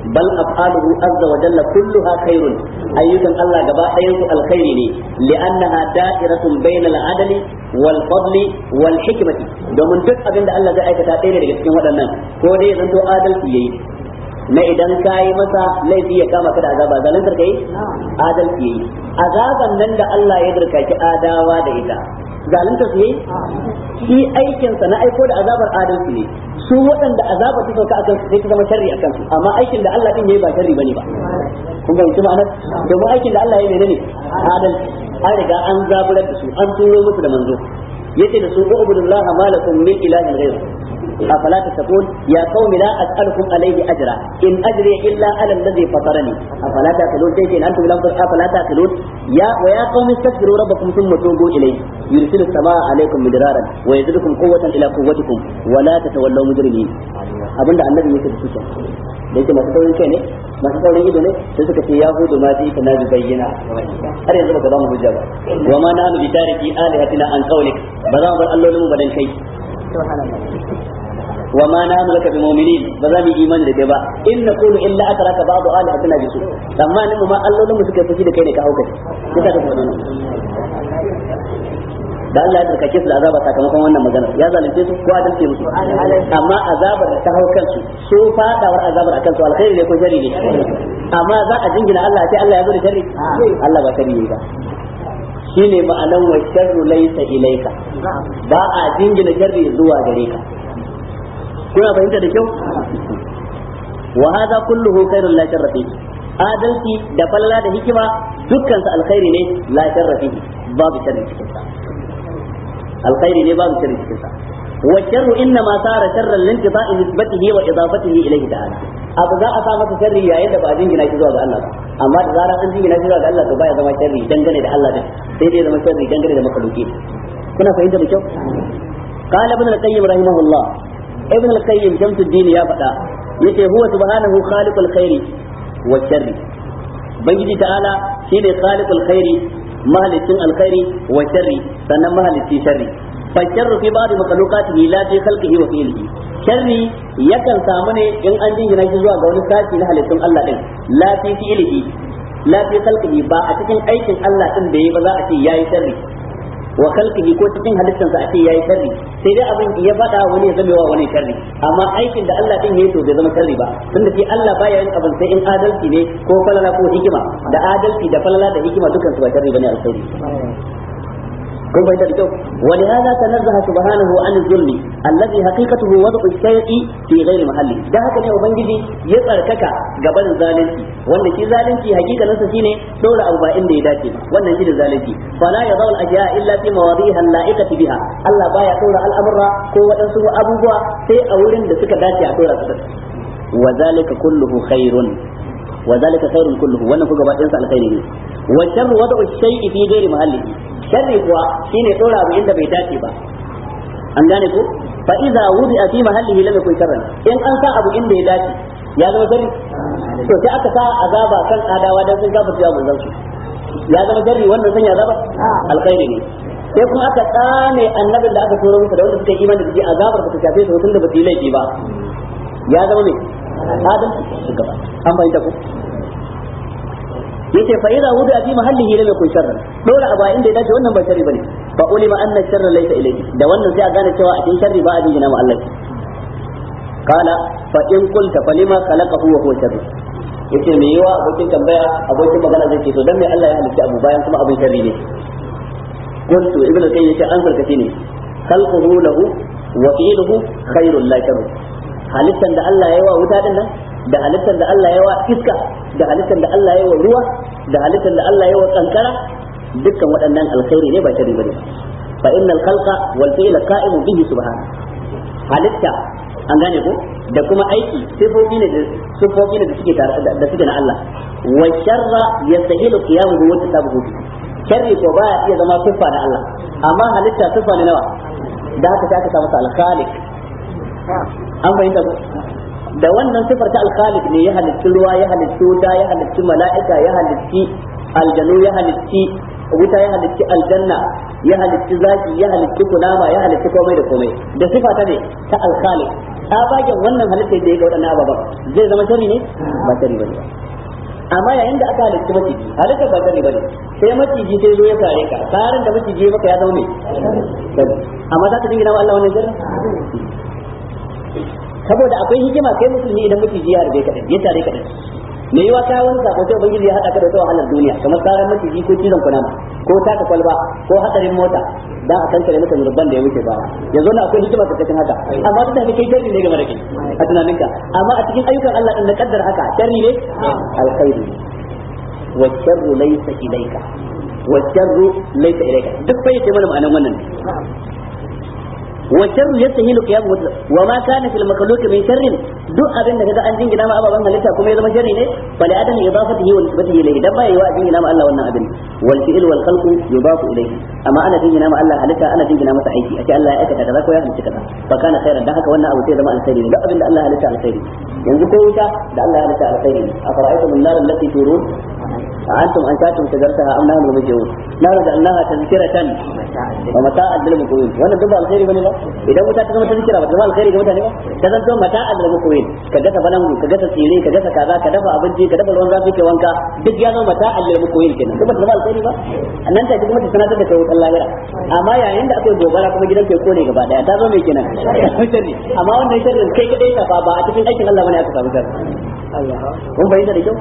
bal af'aluhu azza wa jalla kulluha khairun ayyukan Allah gaba ɗayan su alkhairi ne li'annaha da'iratun bainal adli wal fadli wal hikmati domin duk abin da Allah zai aikata ɗaya daga cikin waɗannan ko dai ya zanto adalci yayi na idan ka yi masa laifi ya kama ka da azaba zalantar ka yi adalci yayi azaban nan da Allah ya dirkaki adawa da ita zalunta su yayi shi aikinsa na aiko da azabar adalci ne su waɗanda azaba ta sauka akan su sai ta zama sharri akan su amma aikin da Allah din yayi ba sharri bane ba kun ga ma'anar domin aikin da Allah ya yi ne adalci an riga an zaburar da su an turo musu da manzo yace da su ubudullaha malakum min ilahin ghayr afala tattaqun ya qaumi la as'alukum alayhi ajra in ajri illa ala alladhi fatarani afala taqulun sai ce antum lam afala taqulun ya wa ya qaumi istaghfiru rabbakum thumma tubu ilayhi yursilu samaa alaykum midraran wa yazidukum quwwatan ila quwwatikum wa la tatawallaw mujrimin abinda annabi yake da su da yake masu saurin kai ne masu saurin ido ne sai suka ce yahudu ma ji kana bi bayyana har yanzu baka ba mu hujja ba wa ma nahnu bi tariki alihatina an qawlik ba za mu bar allolin mu badan kai wa ma nahnu laka bi mu'minin ba za mu yi imani da kai ba in naqulu illa atraka ba'du alihatina bi su amma ni mu ma allolin mu suka fushi da kai ne ka hauka kika da wannan da Allah ya tsarkake su da azaba sakamakon wannan magana ya zalunce su ko adalce musu amma azabar da ta hau kansu su fadawar azabar akan su alkhairi ne ko shari ne amma za a jingina Allah sai Allah ya zo da sharri Allah ba sharri ne ba shine ma'anan wa sharru laysa ilayka ba a jingina sharri zuwa gare ka kuna fahimta da kyau wa hadha kulluhu khairul la sharra fihi adalci da falala da hikima dukkan su alkhairi ne la sharra fihi babu sharri cikin sa alkhairi ne babu sharri cikin sa wa sharru inna ma sara sharran lintifa'i nisbatihi wa idafatihi ilayhi ta'ala abu za a sa masa sharri yayin da ba a jingina shi zuwa ga Allah ba amma da zarar an jingina shi zuwa ga Allah to baya zama sharri dangane da Allah din sai dai zama sharri dangane da makhluki kuna fahimta da kyau قال ابن القيم رحمه الله ابن القيم شمس الدين يا فدا yace huwa subhanahu khaliqul khairi wa sharri bangiji ta'ala shine khaliqul khairi mahalicin alkhairi wa sharri sannan mahalicci sharri fa sharru fi ba'd makhluqatihi la fi khalqihi wa fi'lihi sharri yakan samu ne in an jingina shi zuwa ga wani sashi na halittun Allah din la fi fi'lihi la fi khalqihi ba a cikin aikin Allah din da yayi ba za a ce yayi sharri wa khalqihi ko cikin halittansa a ce yayi sharri sai dai abin ya faɗa wani ya zama wa wani sharri amma aikin da Allah din yayi to bai zama sharri ba tunda shi Allah baya yin abin sai in adalci ne ko falala ko hikima da adalci da falala da hikima dukan su ba sharri bane alkhairi kun bai da kyau wa li hada tanazzaha subhanahu an zulmi alladhi haqiqatuhu wad'u shay'i fi ghairi mahalli da haka ne ubangiji ya tsarkaka gaban zalunci wanda shi zalunci hakikanin sa shine dora abu ba inda ya dace ba wannan shi da zalunci fala yadhal al-ashya illa fi mawadi'iha al-la'iqati biha Allah baya dora al'amura ko waɗansu abubuwa sai a wurin da suka dace a dora su wa zalika kulluhu khairun wa zalika khairun kulluhu wannan ku gabaɗayan sa alkhairi ne wa sharru wad'u shay'i fi ghairi mahallihi sharri kuwa shine dora abu inda bai dace ba an gane ko fa idza wudi'a fi mahallihi lam yakun sharran in an sa abu inda ya dace ya zama sharri to sai aka sa azaba kan adawa dan sun gafarta ya manzon su ya zama sharri wannan sanya azaba alkhairi ne sai kuma aka tsane annabin da aka turo musu da wanda suka yi imani da shi azabar ba ta shafe su tunda ba su yi laifi ba ya zama ne adalci shugaba an bayyana ko yace fa idza wudi'a fi mahallihi lam yakun sharran dora aba inda ya dace wannan ba sharri bane fa ulima anna sharra laysa ilayhi da wannan sai a gane cewa a cikin sharri ba a jingina ma Allah kala fa in qulta fa lima khalaqahu wa huwa sharri yace me yawa abokin tambaya abokin magana zai ce to dan me Allah ya halitta abu bayan kuma abin sharri ne qultu ibnu qayyim yace an sarkace ne khalquhu lahu wa fi'luhu khairul la sharru halittan da Allah ya yi wa wuta din nan da halittar da Allah ya wa iska da halittar da Allah ya wa ruwa da halittar da Allah ya wa kankara dukkan waɗannan alkhairi ne ba shari bane fa innal khalqa wal fi'la qa'imun bihi subhanahu halitta an gane ko da kuma aiki sifofi ne sifofi ne da suke tare da suke na Allah wa sharra yastahilu qiyamuhu wa tasabuhu sharri ko baya iya zama siffa na Allah amma halitta siffa ne nawa da haka sai aka samu al-khaliq an fahimta ko da wannan sifar ta alkhaliq ne ya halitti ruwa ya halitti wuta ya halitti mala'ika ya halitti aljanu ya halitti wuta ya halitti aljanna ya halitti zaki ya halitti kunama ya halitti komai da komai da sifa ta ne ta alkhaliq tsabagen wannan halitta da ya ga waɗannan ababen zai zama sharri ne ba sharri bane ba amma yayin da aka halitta maciji halitta ba sharri bane sai maciji sai zo ya sare ka tsarin da maciji maka ya zama mai amma za ka dingina wa Allah wannan sharri saboda akwai hikima kai musulmi idan maciji ya harbe ka ya tare ka me yiwa ka wani sako sai ubangiji ya hada ka da wata wahalar duniya kamar tsarin maciji ko cizon kunama ko taka kwalba ko hadarin mota dan a kankare maka zurban da ya wuce baya yanzu na akwai hikima ta cikin haka amma duk da haka kai sharri ne game da kai a tunaninka amma a cikin ayyukan Allah din da kaddar haka sharri ne alkhairi wa sharru laysa ilayka wa sharru laysa ilayka duk bai ce mana ma'anan wannan wa sharru yastahilu qiyamu wa ma kana fil makhluq min sharrin duk abin da kaga an jingina ma ababan halitta kuma ya zama sharri ne fa li adami idafatihi wa nisbatihi ilayhi dan bai wa jingina ma Allah wannan abin wal fi'l wal khalqu yudafu ilayhi amma ana jingina ma Allah halitta ana jingina masa aiki ace Allah ya aikata kaza ko ya halitta kaza fa kana khairan dan haka wannan abu sai zama alkhairi ne duk abin da Allah ya halitta alkhairi yanzu ko wuta da Allah ya halitta alkhairi ne afara'aytum an-nar allati turun أنتم أنشأتم شجرتها أم نحن المنشئون نحن جعلناها تذكرة ومتاعا للمقوين وأنا دبا الخير بني لا إذا متى تكون تذكرة وتبا الخير كما تاني تذكر متاعا للمقوين كجسا بلنغو كجسا سيري كجسا كذا كدفا أبنجي كدفا الوان ذاتي كوانكا duk ya zama mata allal mukoyin kenan kuma da alkhairi ba annan ta kuma ta sanatar da kai Allah ya amma yayin da akwai gobara kuma gidan kai kone gaba daya ta zo mai kenan sharri amma wannan sharrin kai kadai ta fa ba a cikin aikin Allah bane aka samu sharri kun bayyana da kyau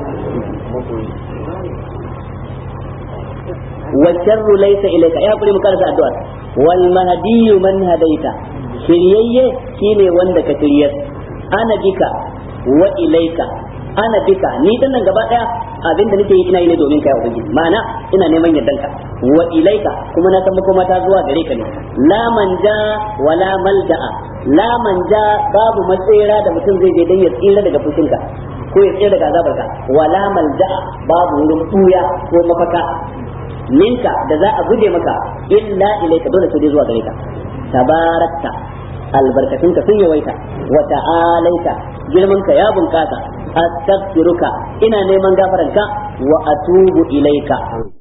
والشر ليس إليك يا قولي مكارسة الدعاء والمهدي من هديت شريي شيني وندك شريت أنا بك وإليك ana bika ni din nan gaba daya abin da nake yi ina yi ne domin kai ubangiji ma'ana ina neman yardanka wa ilaika kuma na san makoma ta zuwa gare ka ne la manja wala malja'a la manja babu matsira da mutum zai je dan ya tsira daga fushinka ko ya tsira daga azabarka wala malja'a babu wurin buya ko mafaka minka da za a guje maka illa ilaika dole sai zuwa gare ka tabarakta albarkatunka sun yawaita wa ta'alaita girmanka ya bunkasa astaghfiruka ina neman gafaranka wa atubu ilaika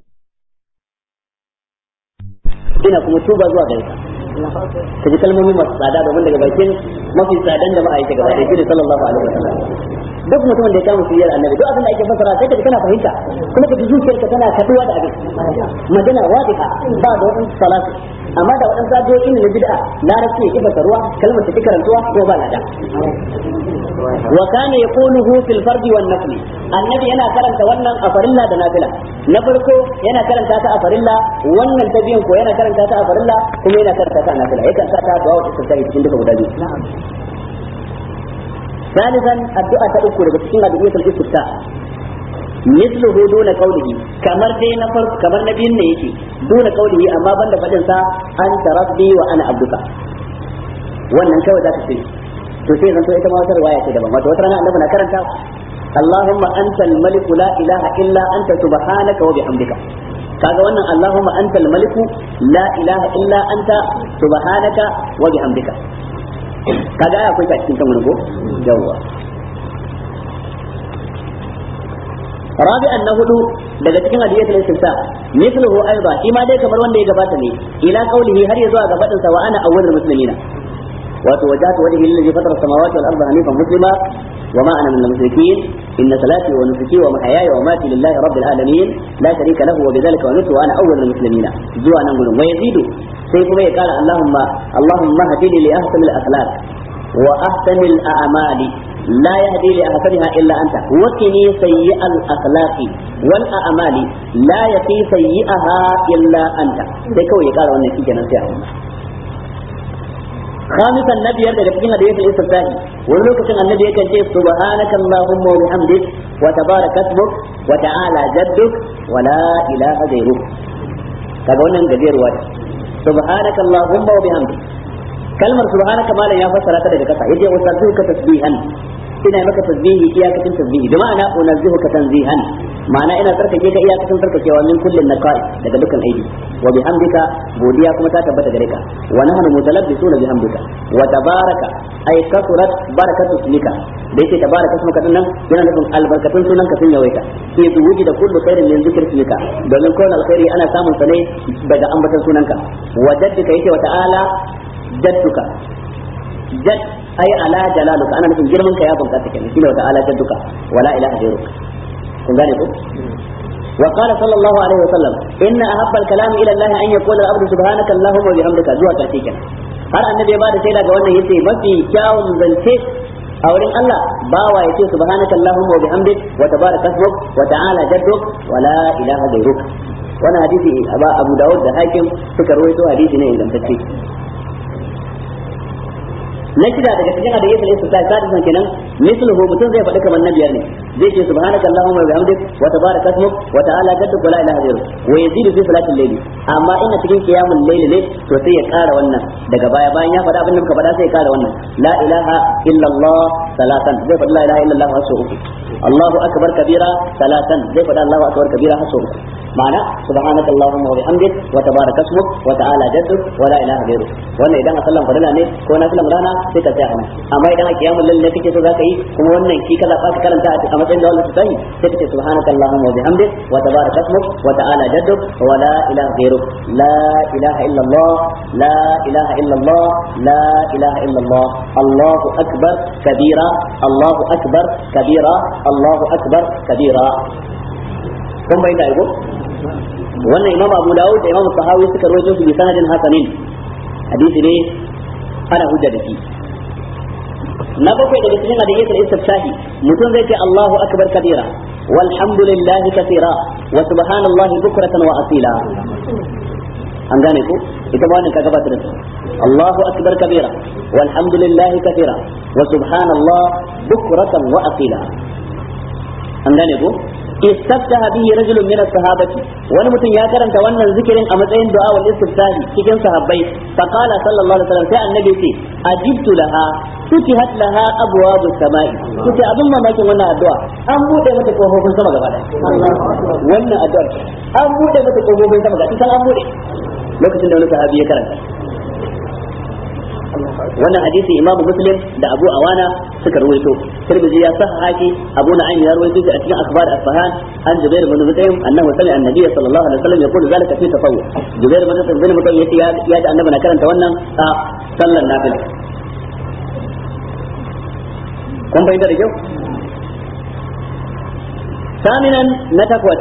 ina kuma tuba zuwa gare ka ka ji kalmomi masu tsada domin daga bakin mafi tsadan da ma'aikata gaba da shi sallallahu alaihi wasallam duk mutumin da ya kama suyar annabi duk abin da ake fassara sai kaji kana fahimta kuma kaji zuciyarka tana kaduwa da abin magana wadiha ba da wadansu salatu amma da wadansu addu'o'i na bid'a larabci ya kifa ruwa kalmar ta karantuwa ko ba lada wa kana yaquluhu fil fardi wan nafli annabi yana karanta wannan a farilla da nafila na farko yana karanta ta a farilla wannan ta biyan ko yana karanta ta a farilla kuma yana karanta ta a nafila yakan sa ta du'a wata tsari cikin duka guda biyu ثالثا الدعاء تأكل بسكين أدعية الاستفتاء مثله دون قوله كمر دي نفر كمر نبي نيكي دون قوله أما بند فجنسا أنت ربي وأنا عبدك wannan kawai za ka ce to sai zan to ita ma wata riwaya ce daban wato wata rana annabi na karanta Allahumma antal malik la ilaha illa anta subhanaka wa bihamdika kaga wannan Allahumma antal malik la ilaha illa anta subhanaka wa bihamdika kaga ai akwai ta cikin kan wani ko yawwa rabi'an na hudu daga cikin hadiyatul istifta mithluhu aiba shi ma dai kamar wanda ya gabata ne ila qaulihi har ya zuwa ga fadin sa wa ana awwalul muslimina wato wajhatu wajhi lillazi fatara samawati wal arda hanifan muslima وما أنا من المشركين إن صلاتي ونسكي ومحياي ومماتي لله رب العالمين لا شريك له وبذلك أمرت وأنا أول المسلمين زوا نقول ويزيد سيكم قال اللهم اللهم اهدني لأحسن الأخلاق وأحسن الأعمال لا يهدي لأحسنها إلا أنت وقني سيء الأخلاق والأعمال لا يقي سيئها إلا أنت سيكو يقال وانا في جنة خامسا النبي يرد في حديث الاستفتاح ولوك النبي يكن سبحانك اللهم وبحمدك وتبارك اسمك وتعالى جدك ولا إله غيرك kaga wannan gajeruwa ce subhanaka allahumma wa bihamdik kalmar subhanaka malam ya fassara ta daga kasa yace wasabbihuka tasbihan ina maka tasbihi iyakacin tasbihi da ma'ana unazzihuka tanzihan ma'ana ina tsarkake ka iyakacin tsarkakewa min kullin naqai daga dukkan aibi wa bihamdika godiya kuma ta tabbata gare ka wa nahnu mutalabbisuna bihamdika wa tabaraka ay kasurat barakatu ismika da yake tabaraka ismuka din nan yana nufin albarkatun sunan ka sun yawaita sai su wuji da kullu khairin min zikr ismika domin kowane alkhairi ana samun sa ne daga ambatan sunanka wa jaddika yake wa ta'ala jadduka jadd ai ala jalaluka ana nufin girman ka ya bunƙasa kenan shine wa ta'ala jadduka wala ilaha ghayruk kun gane ko وقال صلى الله عليه وسلم إن أحب الكلام إلى الله أن يقول العبد سبحانك اللهم وبحمدك زوا كرتيك har annabi ya bada shaida ga wannan yace mafi kyawun zance a wurin Allah bawa yace subhanaka allahumma wa bihamdik wa tabaraka ismuk wa ta'ala jadduk wa la ilaha ghayruk wannan hadisi aba Abu Dawud da Hakim suka rawaito hadisi ne ingantacce na shida daga cikin hadisin istisqa sadisan kenan misluhu mutum zai faɗi kamar na biyar ne zai ce subhanaka allahumma wa bihamdik wa tabaraka ismuk wa ta'ala jadduk wa la ilaha ghayruk wa yazidu fi salatil layli amma ina cikin qiyamul layli ne to sai ya ƙara wannan daga baya bayan ya faɗa abin da muka faɗa sai ya ƙara wannan la ilaha illa allah salatan zai faɗi la ilaha illa allah hasu uku allahu akbar kabira salatan zai faɗi allahu akbar kabira hasu uku ma'ana subhanaka allahumma wa bihamdik wa tabaraka ismuk wa ta'ala jadduk wa la ilaha ghayruk wannan idan a sallan farilla ne ko na sallan rana sai ka tsaya anan amma idan a kiyamul lail ne kake so zaka yi kuma wannan ki kaza ka karanta a matsayin da wannan sai sai kace subhanaka allahumma wa bihamdik wa tabaraka ismuk wa ta'ala jadduk wa la ilaha ghayruk la ilaha illa allah la ilaha illa allah la ilaha illa allah allahu akbar kabira allahu akbar kabira allahu akbar kabira kun bai da ko wannan imam abu dawud da imam sahawi suka rawaito su bi sanadin hasanin hadisi ne ana hujja da shi na bakwai daga cikin hadisin istifsahi mutum zai ce Allahu akbar kabira walhamdulillahi kathira wa subhanallahi bukratan wa asila an gane ko ita ba wannan ka gabata da Allahu akbar kabira walhamdulillahi kathira wa subhanallah bukratan wa asila an gane ko istaftaha bihi rajulun min as-sahabati wani mutum ya karanta wannan zikirin a matsayin du'a wal istiftahi cikin sahabbai fa qala sallallahu alaihi wasallam sai annabi ce ajibtu laha futihat laha abwabu samai kuce abin mamakin wannan addu'a an bude mata kofofin sama gaba daya wannan addu'ar an bude mata kofofin sama gaba daya an bude lokacin da wani sahabi ya karanta wannan hadisi imam muslim da abu awana suka rawaito tirmidhi ya sahaha shi abu na'im ya rawaito shi a cikin akhbar asfahan an jubair bin mutaim annahu sami'a annabiy sallallahu alaihi wasallam yaqulu zalika fi tafawwu jubair bin mutaim bin mutaim yace ya da annabi na karanta wannan a sallar nafila kun bayyana da kyau saminan na takwas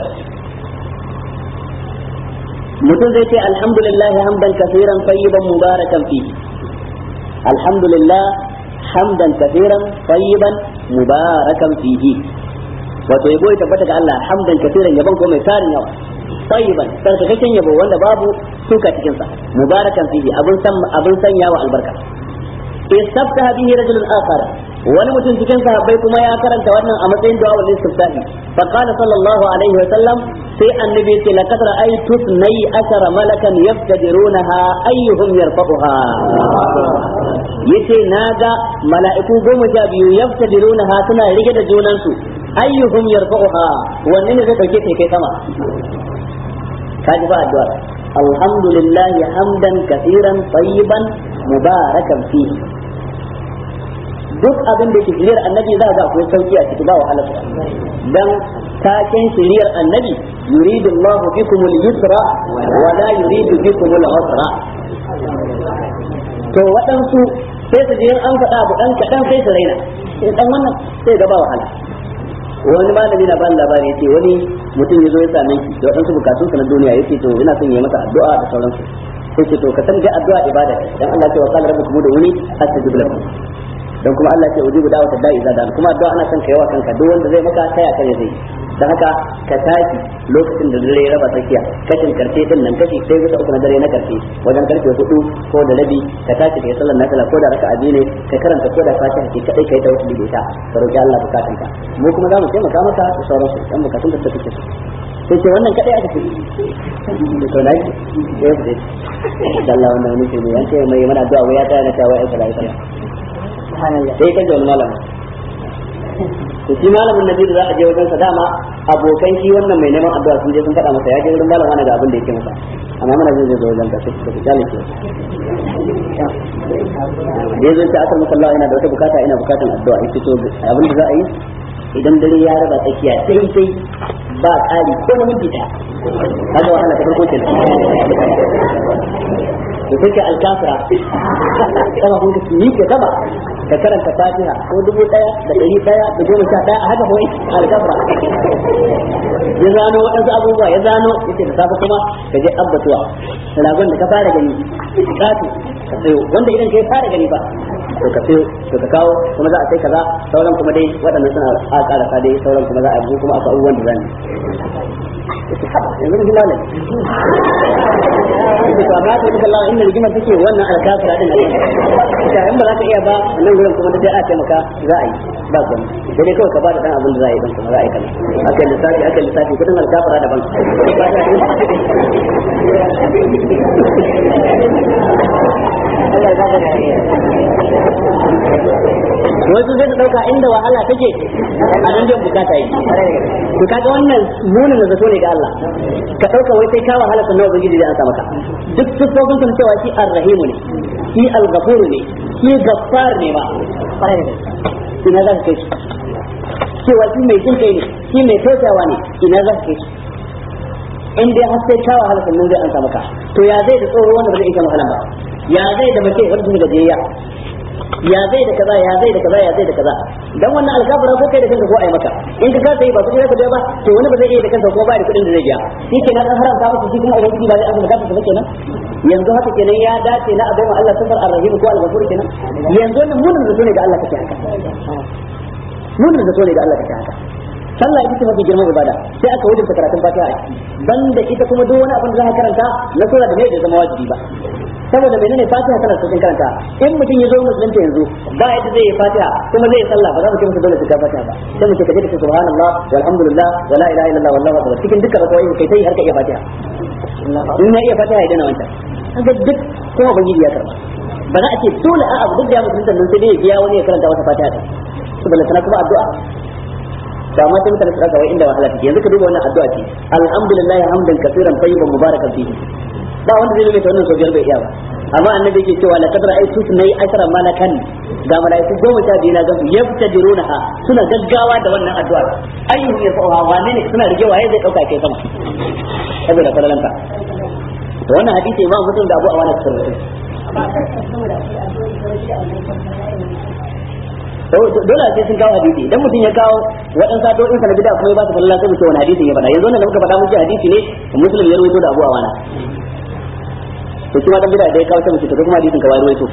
mutum zai ce alhamdulillah hamdan kafiran tayyiban mubarakan fihi الحمد لله حمدا كثيرا طيبا مباركا فيه wato yabo ya tabbata ga Allah hamdan kafiran yabon ko mai tarin yawa tayyiban sarkakakken yabo wanda babu suka cikin sa mubarakan fihi abun san abun sanyawa albarka istaftaha bihi rajulun akhar wani mutum cikin sahabbai kuma ya karanta wannan a matsayin du'a wal istiftahi fa qala sallallahu alaihi wa sallam sai annabi ce laqad ra'aytu nay ashara malakan yaftadirunaha ayyuhum yarfa'uha yace naga mala'iku goma sha biyu yaftadirunaha suna rige da junansu ayyuhum yarfa'uha wanne ne zai dauke ta kai sama kaji ba addu'a alhamdulillah hamdan kaseeran tayyiban mubarakan fihi duk abin da ke shiriyar annabi za ga akwai sauki a ciki ba wahala dan taken shiriyar annabi yuridu Allahu bikum al-yusra wa la yuridu bikum al-usra to waɗansu sai su je an faɗa abu dan kaɗan sai su raina sai dan wannan sai ga ba wahala wani malami na bani labari yace wani mutum ya zo ya same shi da waɗansu bukatun sa na duniya yace to ina son ya masa addu'a da sauransu sai ce to ka san dai addu'a ibada dan Allah ya ce wa qala rabbukum ud'uni astajib lakum dan kuma Allah ya ce ujibu da'wata da'i idza da kuma addu'a ana son ka yawa kanka duk wanda zai maka taya kai zai dan haka ka tashi lokacin da dare raba tsakiya kashin karfe din nan kashi sai bisa uku na dare na karfe wajen karfe hudu ko da rabi ka tashi kai sallar nafila ko da raka'a biyu ne ka karanta ko da fatiha ke kadai kai tawassuli da ita ka roki Allah bukatun ka mu kuma za mu taimaka maka da sauransu dan bukatun da kake so sai ce wannan kadai aka ce to na ji sai ku ce Allah wannan ne ne yanke mai mana addu'a wai ya tsaya na tawaye ai kaza sai kan wani malama to shi malamin nabi da za a je wajen sa dama abokan shi wannan mai neman addu'a sun je sun faɗa masa ya je wurin malama ne ga abin da yake masa amma mana zai zo wajen ka sai ka kyale shi da yazo ta akar maka Allah ina da wata bukata ina bukatan addu'a yake to abin da za a yi idan dare ya raba tsakiya sai sai ba ƙari ko na minti ɗaya kaga wahala ta farko kenan to sai ka alkafira kama kun ka ni ke gaba ka karanta fatiha ko dubu daya da dari daya da goma sha daya a haka kawai alkafra ya zano waɗansu abubuwa ya zano yace da safe kuma ka je abbatuwa ragon da ka fara gani katu ka sayo wanda idan kai fara gani ba to ka sayo to ka kawo kuma za a sai kaza sauran kuma dai waɗannan suna a ƙarasa dai sauran kuma za a yi kuma akwai abubuwan da zan yanzu mun lalai da ba ba ta duka Allah inda rigimar take wannan alkafira din ne ita in ba za ka iya ba nan gurin kuma dai a taimaka za a yi ba kuma sai dai kawai ka ba da dan abin da za a yi dan kuma za a yi kana akai lissafi akai lissafi kudin alkafira daban wasu zai dauka inda wahala take a nan jan bukata yi to kaga wannan munin da zato ne ga Allah ka dauka wai sai ka wahala sannan ubangiji zai ansa maka duk sufofin sun cewa shi ar-rahimu ne shi al-ghafuru ne shi gaffar ne ba ina za ka kai shi cewa shi mai jin kai ne shi mai tausayawa ne ina za ka kai shi in dai har sai ka wahala sannan zai ansa maka to ya zai da tsoro wanda ba zai iya wahala ba ya zai da mace wanda take gajiyayya ya zai da kaza ya zai da kaza ya zai da kaza dan wannan alkafara ko kai da kanka ko ai maka in ka kasa yi ba kudi zaka biya ba to wani ba zai iya da kansa ko ba da kudin da zai biya shi kenan an haramta masa shi kuma ubangiji ba zai azumi kansa ba kenan yanzu haka kenan ya dace na abai ma Allah sifar ar-rahim ko al-ghafur kenan yanzu wannan munin da ne ga Allah kake haka munin da ne ga Allah kake haka sallah ita ce mafi girman ibada sai aka wajibta karatun fatiha a ciki banda ita kuma duk wani abin da za ka karanta na sura da bai da zama wajibi ba saboda menene fatiha tana cikin karanta in mutum ya zo musulunta yanzu ba yadda zai yi fatiha kuma zai yi sallah ba za mu ce masa dole ka fatiha ba sai mu ce ka je ka subhanallah walhamdulillah wala ilaha illallah wallahu akbar cikin dukkan rakawai kai sai har ka iya fatiha in ya iya fatiha ya dana wancan kaga duk kuma ubangiji ya karba ba za a ce dole a abu duk da ya musulunta nan sai dai ya biya wani ya karanta wata fatiha ta saboda tana kuma addu'a to amma sai mutane su ɗaga wai inda wahala take yanzu ka duba wannan addu'a ce alhamdulillah hamdan kaseeran tayyiban mubarakan fihi ba wanda zai rubuta wannan sojiyar bai iya ba amma annabi yake cewa la kadra ay tutnai ashara malakan ga malaiku goma sha biyu na gansu yaftajirunaha suna gaggawa da wannan addu'a ayyuhu yafa'uha wane ne suna rige waye zai dauka kai sama saboda falalanka to wannan hadisi imam muslim da abu awana suka rubuta dole sai sun kawo hadisi idan mutum ya kawo waɗansu addu'o'in sa na bid'a kuma ya ba su falala sai mu ce wani hadisi ya faɗa yanzu wannan da muka faɗa muke hadisi ne muslim ya rubuto da abu awana to kuma dan bid'a da ya kawo sai mu ce to kuma hadisin ka wai ruwaito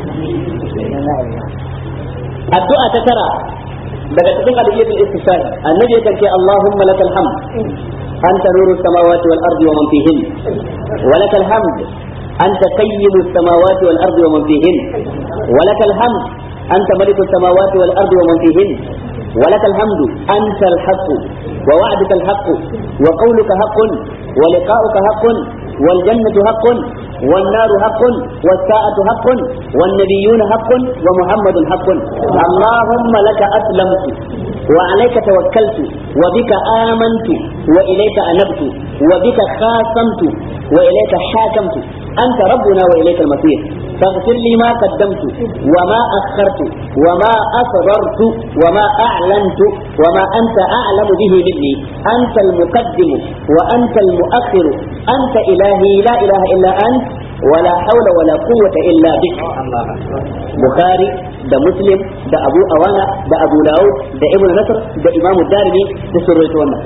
addu'a ta tara daga cikin adiyatul istishahi annabi yakan ce Allahumma lakal hamd anta nuru samawati wal ardi wa man fihin wa lakal hamd anta qayyimu samawati wal ardi wa man fihin wa lakal hamd anta maliku samawati wal ardi wa man fihin ولك الحمد أنت الحق ووعدك الحق وقولك حق ولقاؤك حق والجنة حق والنار حق والساعة حق والنبيون حق ومحمد حق اللهم لك أسلمت وعليك توكلت وبك آمنت وإليك أنبت وبك خاصمت وإليك حاكمت أنت ربنا وإليك المصير فاغفر لي ما قدمت وما أخرت وما أسررت وما أعلنت وما أنت أعلم به مني أنت المقدم وأنت المؤخر أنت إلهي لا إله إلا أنت ولا حول ولا قوة إلا بك بخاري da muslim da abu awana da abu dawud da ibn nasr da imamu darimi da sun rawaito wannan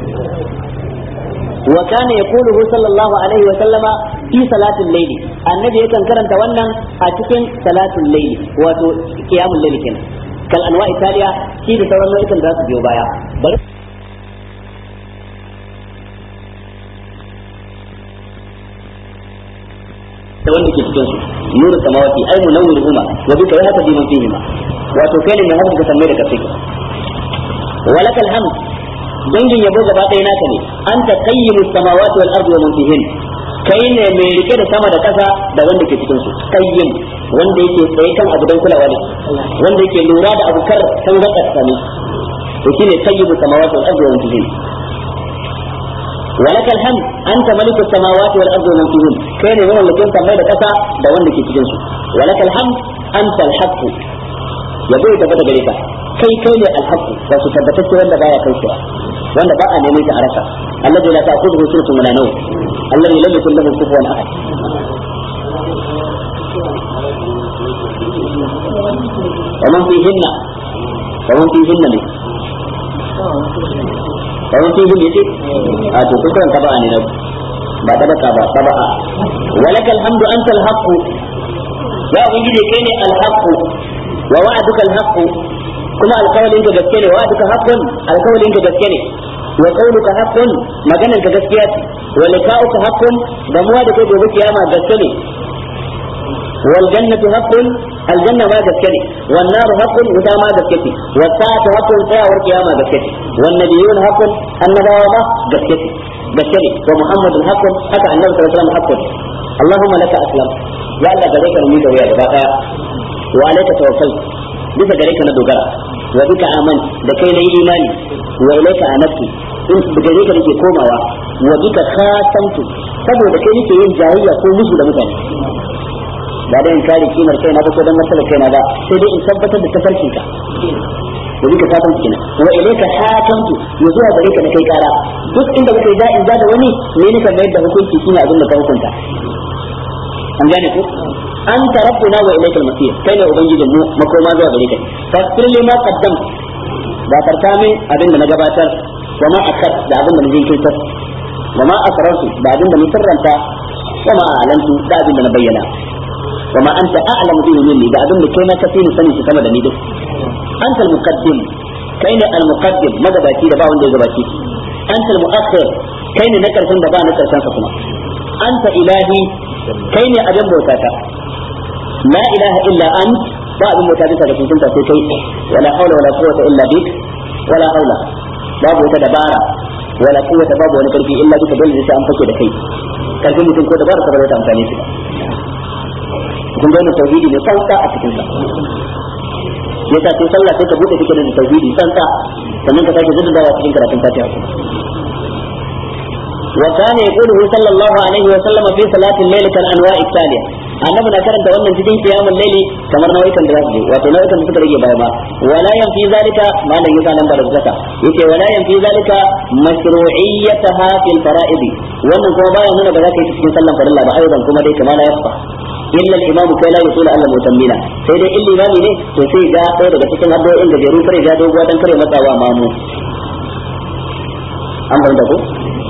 wa kana yaquluhu sallallahu alaihi wa sallama fi salatul layli annabi yakan karanta wannan a cikin salatul layli wato qiyamul layli kenan kal anwa italiya shi da sauran nau'ikan za su biyo baya bari da wanda ke cikin su nuru samawati ay munawwiruhuma wa bika yahtadi man fihima wato kai ne mai haska sammai da kasai walakal hamd dangin yabo gaba ɗaya naka ne anta qayyimu samawati wal ardi wa man fihin kai ne mai rike da sama da ƙasa da wanda ke cikin su qayyim wanda yake tsaye kan abu dan kulawa ne wanda yake lura da abu kar san gaka sami to shine qayyimu samawati wal ardi wa man fihin ولك الحمد أنت ملك السماوات والأرض ومن فيهن كان من اللي كنت ميدا كسا دا وند كي تجنسو ولك الحمد أنت الحق يقول تبدا غريكا كي كي الحق وسو تبتت وند بايا كوشوا وند باء نميت عرفا الذي لا تأخذه سنة ولا نوم الذي لم يكن له كفوا أحد wa man fihinna wa man fihinna ne wa man fihinna yace a to kun karanta ba ne na ba da baka ba taba'a walakal hamdu antal haqqu ya ubangiji kai ne al haqqu wa wa'aduka al haqqu kuma alkawalin ka gaske ne wa'aduka haqqun alkawalin ka gaske ne wa qawluka haqqun maganan ka gaskiya ce wa liqa'uka haqqun gamuwa da kai gobe kiyama gaske ne wal jannatu haqqun aljanna ma gaske ne wan naru haqqun wuta ma gaske ce was sa'atu haqqun tsayawar kiyama gaske ce wan nabiyyun haqqun annabawa ma gaske ce gaske ne wa muhammadun haqqun haka annabi sallallahu alaihi wasallam haqqun allahumma laka aslam ya Allah gare ka mu da waya gaba daya wa alayka tawakkal bisa gare ka na dogara wa bika aman da kai na yi imani wa ilayka anabtu in da gare ka nake komawa wa bika khatamtu saboda kai nake yin jayayya ko musu da mutane ba da in kare kimar kai na ba ko dan matsalar kai na ba sai dai in tabbatar da tafarkin ka da bika khatamtu kenan wa ilayka hakamtu ya zuwa gare ka na kai kara duk inda muka yi da in da wani ne ne kan mayar da hukunci shine abin da ka hukunta an gane ko anta rabbuna wa ilaykal masir kai ne ubangijin mu makoma zuwa gare ka fasir li ma qaddam da farta min abin da na gabatar wa ma akhar da abin da na jinkirtar wa ma asrartu da abin da na sirranta wa ma alantu da abin da na bayyana wa ma anta a'lamu bihi minni da abin da kai ma kafi ni sani shi sama da ni duk anta al-muqaddim kai ne al-muqaddim magabaci da ba wanda ya gabaci anta al-mu'akhir kai ne na karshen da ba na karshen sa kuma anta ilahi kai ne abin bauta ta la ilaha illa ant ba abin bauta bisa ga tuntunta sai kai wala haula wala quwwata illa bik wala haula babu wata dabara wala quwwata babu wani karfi illa bika dole sai an fake da kai karfin mutum ko dabara ta bata amfani shi kun ga tauhidi ne sauka a cikin sa yasa sai sallah sai ka bude take da tauhidi santa sannan ka sake zuddawa cikin karatun fatiha وكان يقوله صلى الله عليه وسلم في صلاة الليل كالأنواع التالية annabi na karanta wannan cikin kiyamul laili kamar nau'ikan da zasu je wato nau'ikan da suka rage baya ma wala yan fi zalika malam yasa nan da zaka yace wala yan fi zalika mashru'iyyataha fil fara'id wannan kuma baya nuna ba za ka yi cikin sallan farilla ba aidan kuma dai kamar ya fa illa al-imamu kai la yusula alla mutammina sai dai illi imami ne to sai ga ɗaya daga cikin addu'o'in da jeru kare ga doguwa dan kare matsawa mamu an fahimta ko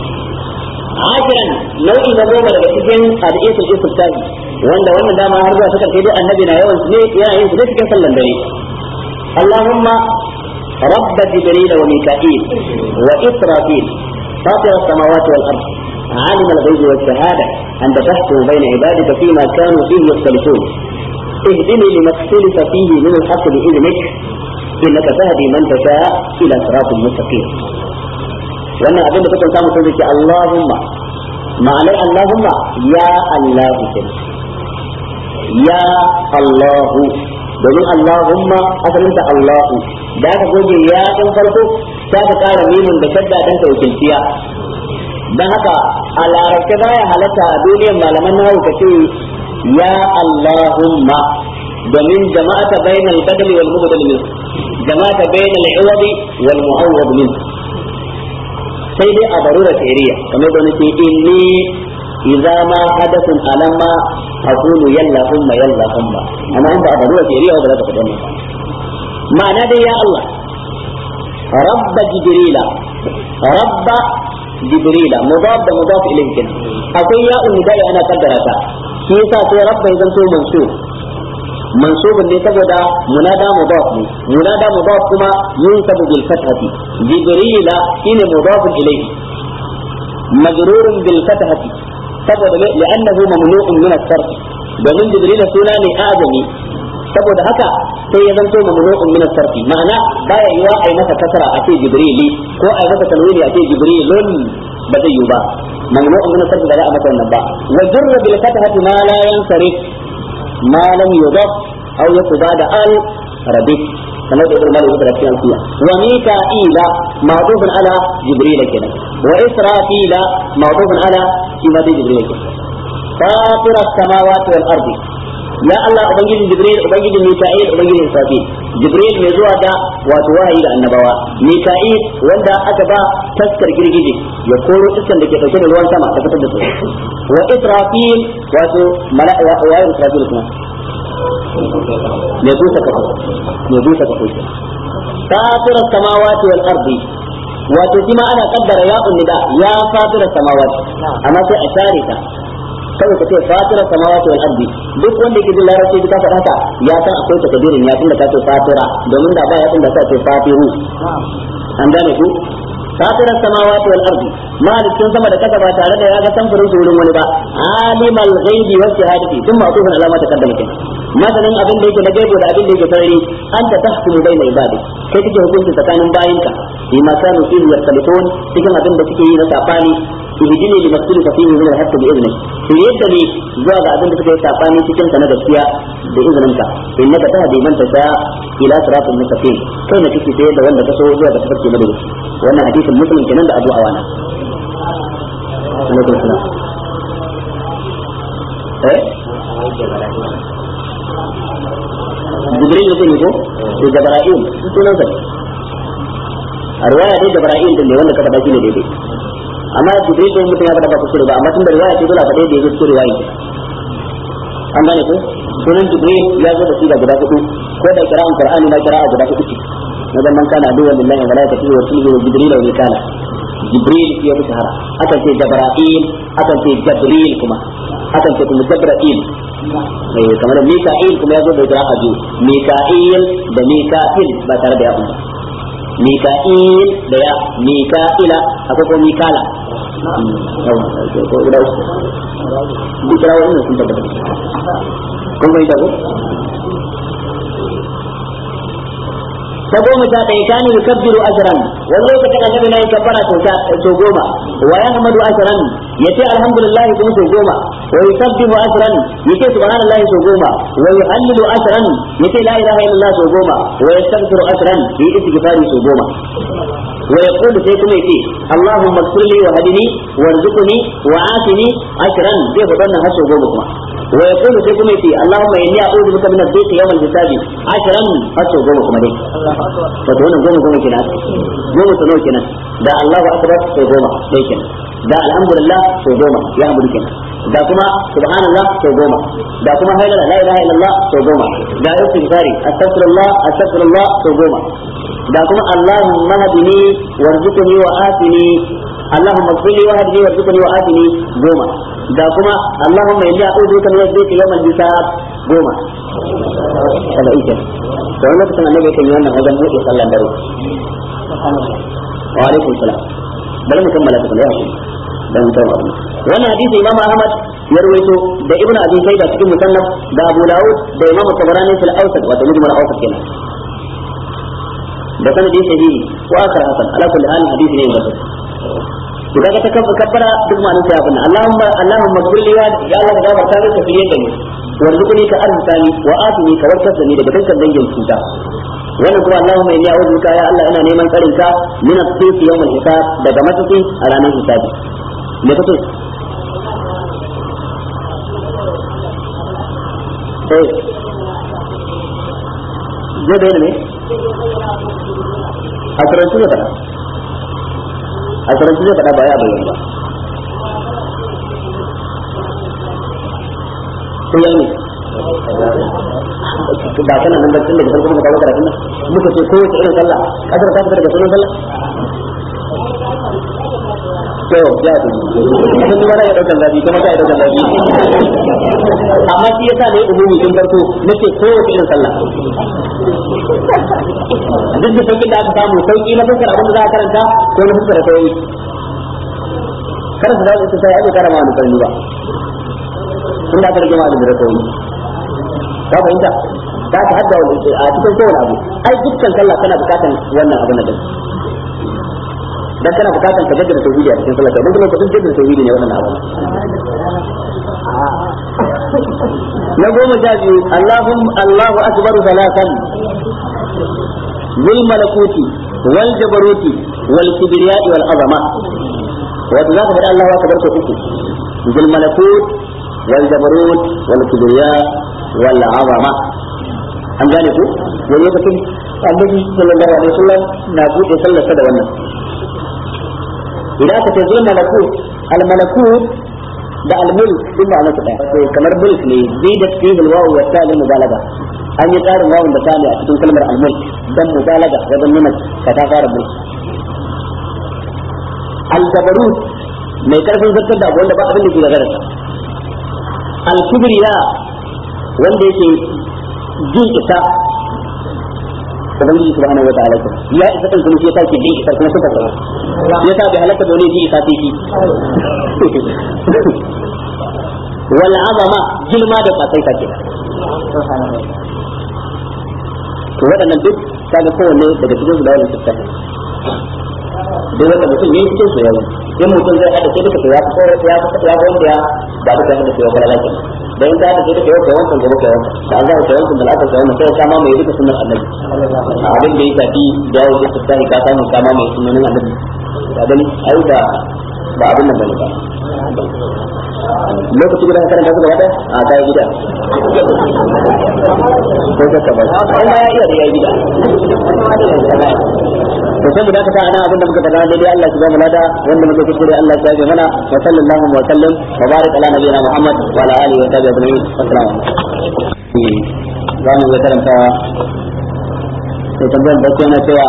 عاشرا nau'i na goma daga cikin hadisul istiftahi wanda wannan dama har zuwa suka kai duk annabi na yawan ne yana yin su ne cikin sallan dare Allahumma رب جبريل وميكائيل وإسرافيل فاطر السماوات والأرض عالم الغيب والشهادة أنت تحكم بين عبادك فيما كانوا فيه يختلفون اهدني لما اختلف فيه من الحق بإذنك إنك تهدي من تشاء إلى صراط مستقيم wannan abin da kuka samu sun zaki Allahumma ma'anar Allahumma ya Allahu kenan ya Allahu domin Allahumma asalinta Allahu da aka goge ya ɗin farko ta ka ƙara mimin da shadda ɗin ta wakilciya don haka a larabce baya halatta a duniyar malaman na ka ce ya Allahumma domin jama'ata bainal badali wal mubdal min jama'ata bainal iwadi wal mu'awwad min sai dai a barura shari'a kamar da nake inni idza ma hadathun alamma aqulu yalla umma yalla umma amma in ba a barura shari'a ba za ka faɗa ba ma'ana dai ya Allah rabba jibrila rabba jibrila mudaf da mudaf ilayhi kin akwai ya unidai ana kaddara ta shi yasa sai rabba ya zanto mansub mansubun ne saboda munada mudaf ne munada mudaf kuma yunsabu bil fathati jibrila shine mudafun ilayhi majrurun bil fathati saboda li'annahu mamnu'un min as-sarf domin jibrila suna ne azami saboda haka sai ya zanto mamnu'un min as-sarf ma'ana baya yiwa ai masa kasara a ce jibrili ko ai masa tanwini a ce jibrilun ba zai yi ba mamnu'un min as-sarf ba za a masa wannan ba wa jurra bil fathati ma la yansarif ما لم يضف او يكو بعد ال ربك كما يقول ابن مالك في الفيا وميكائيل معطوف على جبريل كده واسرافيل معطوف على سيما جبريل كده فاطر السماوات والارض ya Allah ubangijin Jibril ubangijin Mika'il ubangijin Israfil Jibril mai zuwa da wato wahayi da annabawa Mika'il wanda aka ba taskar girgije ya koro iskan da ke dauke da ruwan sama ta fitar da su wa Israfil wato mala'a wa Israfil kuma mai busa kafo mai busa kafo ke fatirar samawati wal ardi wato shi ma ana kaddara ya nida ya fatirar samawati amma sai a share ta kawai ka ce fatirar samawati wal ardi duk wanda yake jin larabci ka faɗa haka ya san akwai takadirin ya tunda ka ce fatira domin da ba ya tunda ka ce fatiru an gane ku fatirar samawati wal ardi malikin sama da kasa ba tare da ya ga samfurin su wurin wani ba alimal ghaibi wa shahadati tun ma kufin alama ta kaddama kenan masanin abin da yake na gaibo da abin da yake sarari an ta tahkumu bayna ibadi kai kake hukunci tsakanin bayinka bima kanu fihi yaktalifun cikin abin da suke yi na sabani ihdini li maktulufa fihi min al-haqq bi idnik to yadda ne zuwa ga abin da suka yi sabani cikin sa na gaskiya da izininka innaka tahdi man tasha ila siratal mustaqim kai ne kake tayar da wanda ka so zuwa ga tafarki madadi wannan hadisin muslim kenan da Abu Awana alaikum salam eh jibril ne ne ko da jabra'il sunan sa a riwaya dai jabra'il din ne wanda ka faɗa shi ne daidai amma jibril din mutum ya faɗa ba kuskure ba amma tun da riwaya ce dole a faɗa da yake cikin riwaya an gane ko sunan jibril ya zo da shi da guda hudu ko da kira'an qur'ani ma kira'a guda hudu ce na zaman kana aduwwan lillahi wa malaikatihi wa rusulihi wa jibril wa mikala jibril ya fi shahara akan ce jabra'il akan ce jabril kuma akan ce kuma jabra'il eh kamar mika'il kuma ya zo da kira'a biyu mika'il da mika'il ba tare da ya umma mika'il da ya mika'ila akwai ko mikala ko guda uku duk kirawo ina sun tabbata kun bai ko ta goma sha ɗaya kanu yukabbiru ashran wani lokacin annabi na yin kabbara sau goma wa ya hamadu ashran ya ce alhamdulillah kuma sau goma wa yusabbihu ashran ya ce subhanallahi sau goma wa yuhallilu ashran ya ce la ilaha illallah sau goma wa yastaghfiru ashran ya yi istighfari sau goma wa yaqulu sai kuma yace allahumma ighfir li wa hadini warzuqni wa afini ashran zai faɗa wannan har sau goma kuma wa yaqulu sai kuma yace allahumma inni a'udhu bika min ad-dhiqi yawm al-hisabi ashran har sau goma kuma dai wato wannan goma goma kenan goma sau nawa kenan da Allahu akbar sau goma dai kenan da alhamdulillah sau goma ya hamdu kenan da kuma subhanallah sau goma da kuma hailala la ilaha illallah sau goma da istighfari astaghfirullah astaghfirullah sau goma da kuma allahumma hadini warzuqni wa afini allahumma ighfir li wa hadini warzuqni wa afini goma da kuma allahumma inni a'udhu bika min adh-dhiqi yawm al-hisab goma kada ita da wani lokacin annabi yakan yi wannan wajen buɗe sallan dare wa alaikum salam bari mu kammala tukun ya hakuri dan mutum abu wannan hadisi imam ahmad ya rawaito da ibn abi shayba cikin musannaf da abu dawud da imam tabarani fil awsat wa tamim al awsat kenan da sanadi sahihi wa akhar hasan ala kulli hal hadisi ne da to kaga ta kafa kabbara duk ma'anar ta abin Allahumma Allahumma kulli ya ya Allah ka gafarta min ka fiye da ni warzuqni ka arzani wa atini ka warkar da ni daga dukkan dangin cuta wannan kuma Allahumma inni a'udhu bika ya Allah ina neman tsarin ka min as-sayfi yawm al-hisab daga matsayi a ranar hisabi me kace eh zai bayyana ne a karantu da fada a karantu zai fada ba ya bayyana ba sai ya ne ba kana nan da tun daga farko muka kawo karatun nan muka ce kowace irin sallah kasar ta fita daga sunan sallah to ya ce kun kuma ya daukan zabi kuma ka daukan zabi amma shi yasa ne umumi tun farko nace kowace irin sallah duk da sauƙin da aka samu sauƙi na fuskar abin da za a karanta ko na fuskar da yi kada su zaɓi su sai ake karama wani karni ba tun da aka rage ma'adin da yi ka fahimta za ka hadda wani a cikin kowane abu ai dukkan sallah kana bukatan wannan abu na gani dan kana bukatan ka jaddada tauhidi a cikin sallah don kuma ka jaddada tauhidi ne wannan abu na goma sha biyu Allahum Allahu akbar salatan ذل ملكوت والجبروت والكبرياء والعظمة وذاك بدأ الله أكبر كفوكي ذو الملكوت والجبروت والكبرياء والعظمة an gane ku wani lokacin annabi sallallahu alaihi wasallam na buɗe sallar sa da wannan idan aka ce zul malakut al malakut da almul din ba masa daya to kamar mulk ne zidat fihi alwawu wa ta mubalaga an yi karin wawun da tani a cikin kalmar almul dan mubalaga wajen nuna ka ta fara mulk aljabarut mai karfin zartar da abu wanda ba abin da ke gagara alkibriya wanda yake jin isa ubangiji subhanahu wa ta'ala ya isa kan kuma shi yake jin isa kuma suka zama ya sa bai halaka da wani ji isa sai shi wal azama girma da kasai take to waɗannan duk kaga kowanne daga cikin su da wannan siffa duk wanda mutum yayi cikin su yayi in mutum zai hada sai duka ya fi ya fi ya wanda ya ba duka hada sai ya fara lafiya da in ka hada sai duka yau kai wancan gobe kai wancan da Allah kai wancan da Allah kai wancan sai ka ma mai duka sunnar annabi abin da ya tafi dawo da siffa ka samu ka ma mai sunnanin annabi ka gani ai da ba abin nan bane ba lokaci guda ka karanta su gaba daya a kai gida ko ka ka ba ai ma ya iya da yayi gida to sai mu dakata ana abin da muka faɗa daidai Allah ya ba mu lada wanda muka kuskure Allah ya ji mana wa sallallahu wa sallam wa barik ala nabiyina Muhammad wa ala alihi wa sahbihi ajma'in assalamu alaikum za mu ga karanta sai tambayar da yana cewa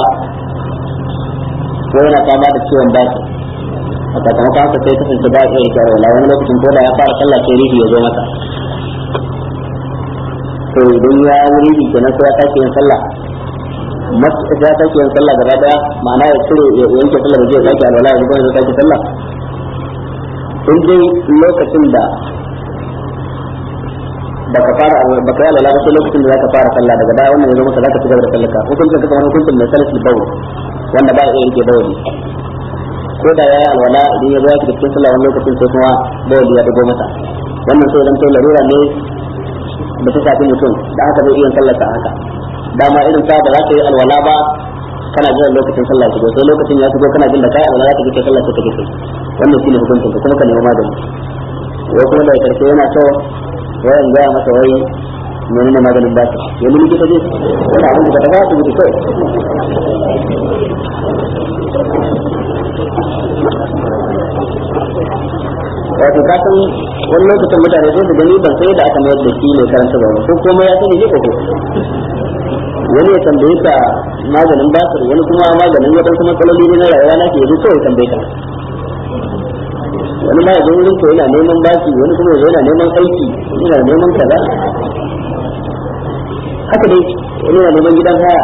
ko yana fama da ciwon baki a sakamakon haka sai kasance ba ya yi wala wani lokacin ko da ya fara sallah sai rihi ya zo masa to idan ya yi rihi kenan sai ya tashi yin sallah masu ya tashi yin sallah gaba daya ma'ana ya cire ya yanke sallah da zai sake alwala ya zuba ya sake sallah in dai lokacin da baka fara baka yi alwala ba sai lokacin da zaka fara sallah daga baya wannan ya zo maka zaka ci gaba da sallah ka hukuncin ka kamar hukuncin mai salisul bawl wanda ba ya iya yanke bawli ko da yayi alwala idan ya zo yake cikin sallah wani lokacin sai kuma bawli ya dago masa wannan sai dan to larura ne da ta shafi mutum da haka zai iya sallar sa haka dama irin ta ba za ka yi alwala ba kana jiran lokacin sallah shigo sai lokacin ya shigo kana jin da kai alwala za ka je sallah sai ka je wannan shine hukuncin ka kuma ka nemi magani wai kuma da karshe yana so wayan gaya masa wai menene maganin ba ya nemi kita je wani abin da ka tafi asibiti kawai wato ka san wani lokacin mutane sai su gani ban sai da aka mayar da shi ne karanta ba ko komai ya sani ne ko ko wani ya tambaye ka maganin basir wani kuma maganin wadansu matsaloli ne na rayuwa na ke yanzu kawai tambaye ka wani ma ya zo wurin ko yana neman baki wani kuma ya yana neman aiki yana neman kaza haka dai wani yana neman gidan haya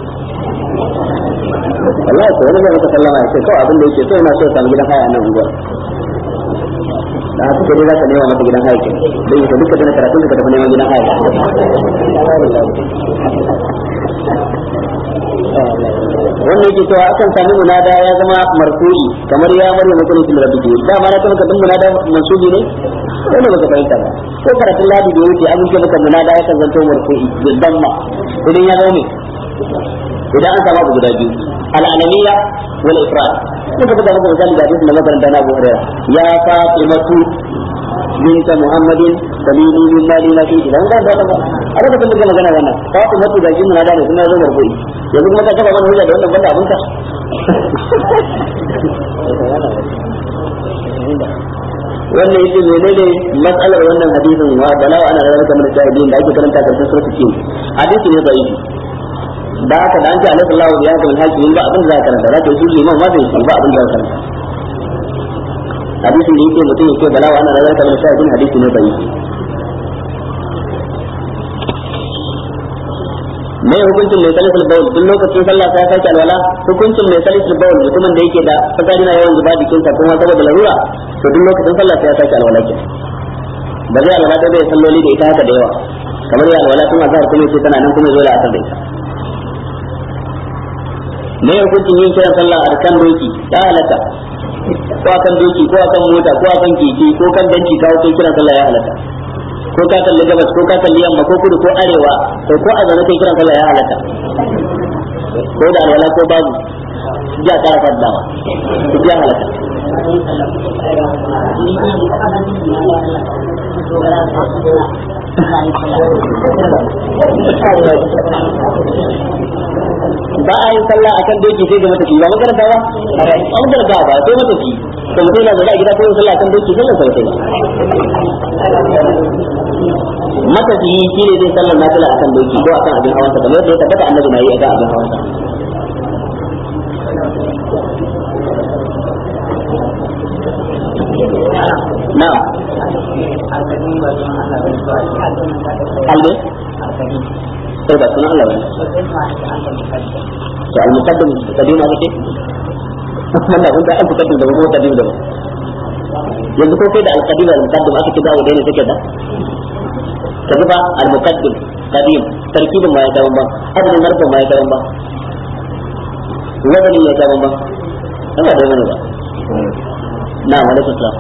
wallahi ko wani zai maka sallama ya ce kawai abin da yake so yana so ya samu gidan haya a nan unguwar da haka sai dai za ka nema masa gidan haya ke dai yake duka dana karatun ka tafi neman gidan haya wannan yake cewa akan sami munada ya zama marfu'i kamar ya marya mutum fil rabbi da ma na kuma kadin munada mansubi ne wanda baka fahimta ba ko karatun ladi da wuce abin da baka munada ya kan zanto marfu'i bil damma idan ya zama idan an samu abu guda biyu al'alamiya wal ifrad muka buga maka misali da hadisin da makaranta na Abu Hurairah ya Fatimatu بنت محمد سليني من مالي ما فيه dan da da ba a lokacin da magana wannan Fatimatu da jin na da ne kuma zo marfu'i yanzu kuma ka taba mana hujja da wannan banda abin ka wannan yake menene matsalar wannan hadisin wa balawa ana da kamar shahidin da ake karanta karshen suratul kin hadisi ne da'ifi da haka da an ce alaihi sallahu ya haka hakimin ba abin da za ka karanta za ka yi su liman ma bai ba abin da za ka karanta hadisin da yake mutum yake balawa ana da kamar shahidin hadisi ne da'ifi me hukuncin mai salisul bawl duk lokacin sallah sai sake alwala hukuncin mai salisul bawl mutumin da yake da fasari na yawan zuba jikinsa kuma saboda larura to duk lokacin sallah sai sake alwala ke ba zai alwala da bai salloli da ita haka da yawa kamar ya alwala tun azhar kuma yace tana nan kuma zo da asar da ita me hukuncin yin kiran sallah a kan doki ya halatta ko akan doki ko akan mota ko akan keke ko kan danci kawo kai kiran sallah ya halatta ko ka kalli gabas ko ka kalli yamma ko kudu ko arewa ko ko a zaune kai kiran sallah ya halatta ko da alwala ko babu ja kara faddawa duk ya halatta ba a yin sallah akan doki sai ga matafi ba makaranta ba an garga ba sai matafi to mutum yana zaune a gida ko yin sallah akan doki sallar sa ba matafi shi ne zai sallar nafila akan doki ko akan abin hawansa kamar yadda ya tabbata annabi na yi akan abin hawansa na'am albe sai ba sunan Allah bane to al-muqaddim kadim aka ce wanda kun da al-muqaddim da kuma kadim da yanzu ko kai da al-qadim da al-muqaddim aka ce dawo dai ne take da kaji ba al-muqaddim qadim tarkibin ma ya dawo ba adadin harfin ma ya dawo ba wazani ya dawo ba kana da wani ba na wa alaikum salam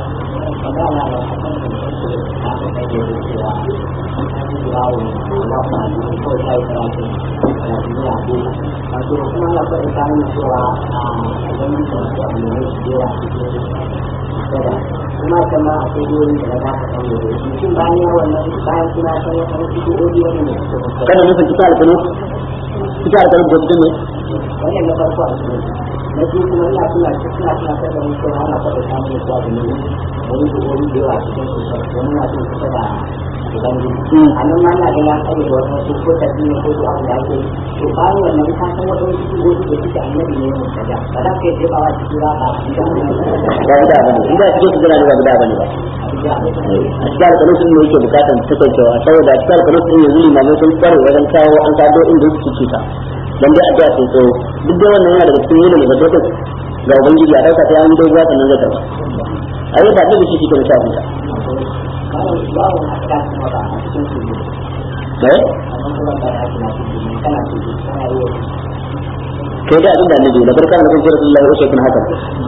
kuma kama a kudurin da za ka samu da mutum bayan ya wannan bayan suna san wata wasu kuɗoɗi wani ne kana nufin cikin alkanu cikin alkanu ko cikin ne wannan na farko a cikin na biyu kuma ina suna suna suna sai da mutum ana faɗa samun zuwa da ne wani kuɗoɗi da yawa cikin su wani na cin kusa da ubangiji a nan ma na ga ya kare da wata wasu ko tafi ne ko su abu da ake to bayan wannan ka san wata wasu kuɗoɗi da suke annabi ne mu kaja ba za ka yi jefawa cikin ba ba ba guda bane inda cikin su gina ne ba guda bane ba a cikin alkanu sun ne yake bukatan takaicewa saboda a cikin alkanu sun yanzu limamai sun kware wajen kawo an kado inda su cuta dan dai addu'a sun so duk da wannan yana daga cikin yin da zato ga ubangiji a dauka sai an dogo sannan zai karba ayi ba da shi ke da shafi ta babu hatta kuma ba a cikin su eh amma kuma ba ya kuma cikin kana cikin kana yi kai da abin da annabi da barka da kun rasulullahi wa sallallahu hakan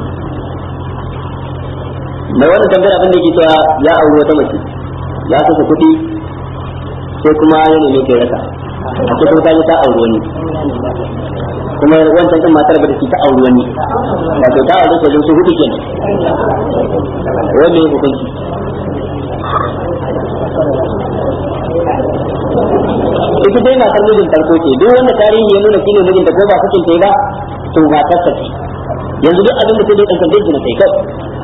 mai wannan tambayar abin da yake cewa ya auri wata mace ya kasa kuɗi sai kuma ya neme kai rasa a cikin ta ta auri wani kuma wancan din matar ba da ta auri wani wato ta auri ko su hudu kenan wanda ya hukunci ita dai matar mijin farko ce duk wanda tarihi ya nuna shine mijinta ko ba kukin ta ba to matar ta ce yanzu duk abin da ta dai kankan dai na kai kai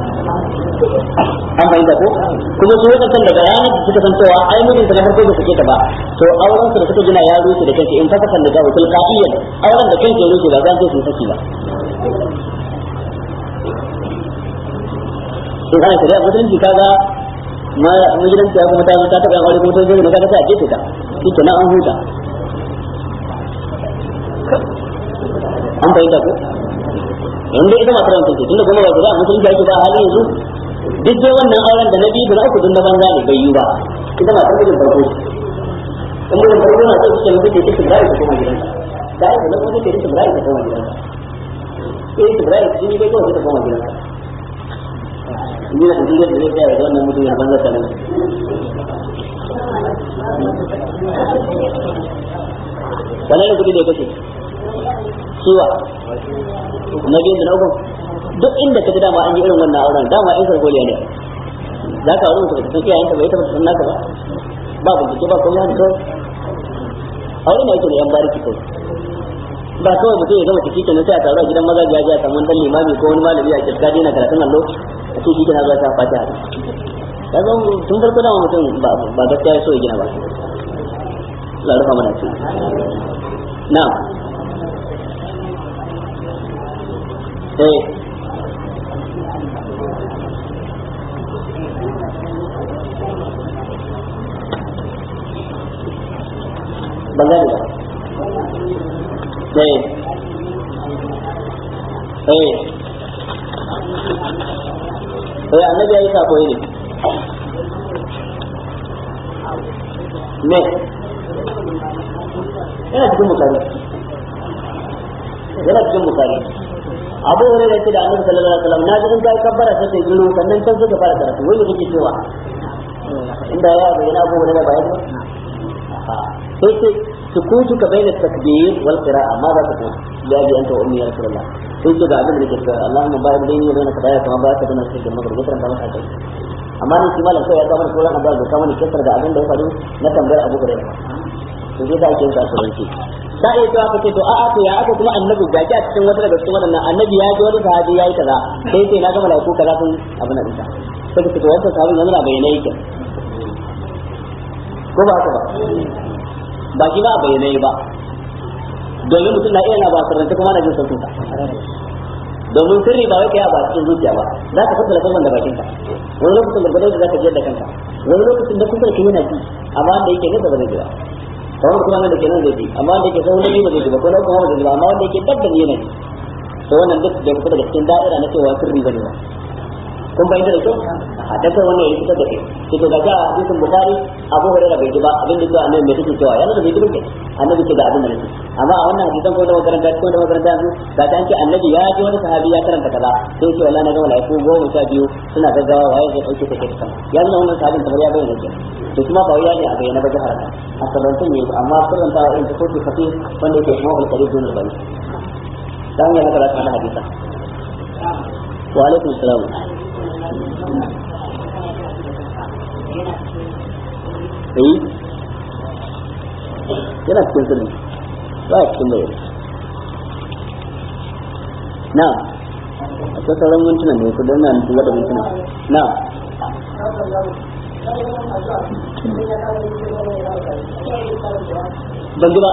an fahimta ko kuma su wadannan daga ranar da suka san cewa ai mijinta na farko ba suke ta ba to auren su da suka gina ya rushe da kanke in ka kasan da gawo tilqaiyan auren da kanke ya rushe ba zan ce sun saki ba in ana shari'a musulunci kaga ma magidanci ya kuma ta ta taɓa yan aure kuma ta zai na kaga sai a jefe ta shi kenan an huta an fahimta ko yanzu ita matar wancan ce tunda kuma ba ta da musulunci ake ba a halin yanzu duk dai wannan auren da na biyu da na uku dun na banza ne bai yi ba ita matar mijin farko ce in mijin farko na so su ce mutum ke tibrari ta koma gidansa da aiki na kuma ke tibrari ta koma gidansa eh tibrari shi ne bai kawai ta koma gidansa ni da kudin yadda zai tsaya da wannan mutum ya banza ta nan wannan ne kudi da ya kashe ciwa na biyu da na uku duk inda ka ji dama an yi irin wannan auren dama in sarkoliya ne za ka aure mutum ka iyayen ka bai taba san naka ba ba bincike ba komai haka kawai aure ne yake da yan bariki kawai ba kawai mutum ya gama ciki kenan sai a taru a gidan maza ya ji a samu dan limami ko wani malami a kirka dina karatun allo a ce shi kenan za ta fatiha ka zo tun farko dama mutum ba gaskiya ya so ya gina ba Allah rufa mana ce na'am eh ban gane ba eh eh eh annabi ya yi sako ne me yana cikin bukari yana cikin bukari abu hore da ce da annabi sallallahu alaihi wasallam na ji in kai kabbara sai kai giru sannan can suka fara karatu wai kake cewa inda ya bayyana abu hore da bayani sai ce sukutuka baina takbir wal qira'a ma za ta kuma ya bi anta ummi ya rasulullah sai ce ga abin da nake cewa Allahumma ba'id baini wa baina kadaya kama ba ka dana sai da magana gutar da maka kai amma ni shi malam kai ya ga mana sauran addu'a da kama ni kisar da abin da ya faru na tambayar Abu Hurairah to sai da ake yin kasuwanci ta iya cewa kace to a'a to ya aka kuma annabi gaji a cikin wata daga cikin waɗannan annabi ya ji wani sahabi yayi kaza sai sai na ga malaiku kaza sun abin nan dinka sai kace to wannan sahabin yanzu na bayyana yake ko ba haka ba ba shi ba a bayyana ba domin mutum na iya na ba sirranta kuma na jin sautin sa domin sirri ba wai kai a ba cikin zuciya ba za ka fita lafazan da bakinka wani lokacin da gadon da za ka jiyar da kanka wani lokacin da kusa ka yana ji amma wanda yake nesa ba zai ji ba kawai kuma da ke nan zai ji amma wanda yake sauran ba zai ji ba ko na kuma ba zai ji ba amma wanda yake dabban yana ji to wannan duk da fita daga cikin da'ira na cewa sirri ba ne ba kun bayyana da kyau a dakar wannan ya fitar da kai to to ga hadisin bukhari abu hurairah bai ji ba abin da cewa annabi mai take cewa yana da bai ji ba annabi ce ga abin da nake amma a wannan hadisan ko da makaranta ko da makaranta yanzu ga ta ce annabi ya ji wani sahabi ya karanta kaza sai ce wallahi na ga malaiku goma sha biyu suna gaggawa waye zai dauke take ta sama ya nuna wannan sahabin kamar ya bayyana ke to kuma ba wai ne a bayyana ba jahara a sarrantun ne amma sarranta in ta soke kafi wanda yake kuma alƙari dunul bari dan ya haka da kana hadisa wa alaikum salam eh yana cikin sirri ba ya cikin bayani na akwai sauran mintuna ne ku danna mutu wata mintuna na ban ji ba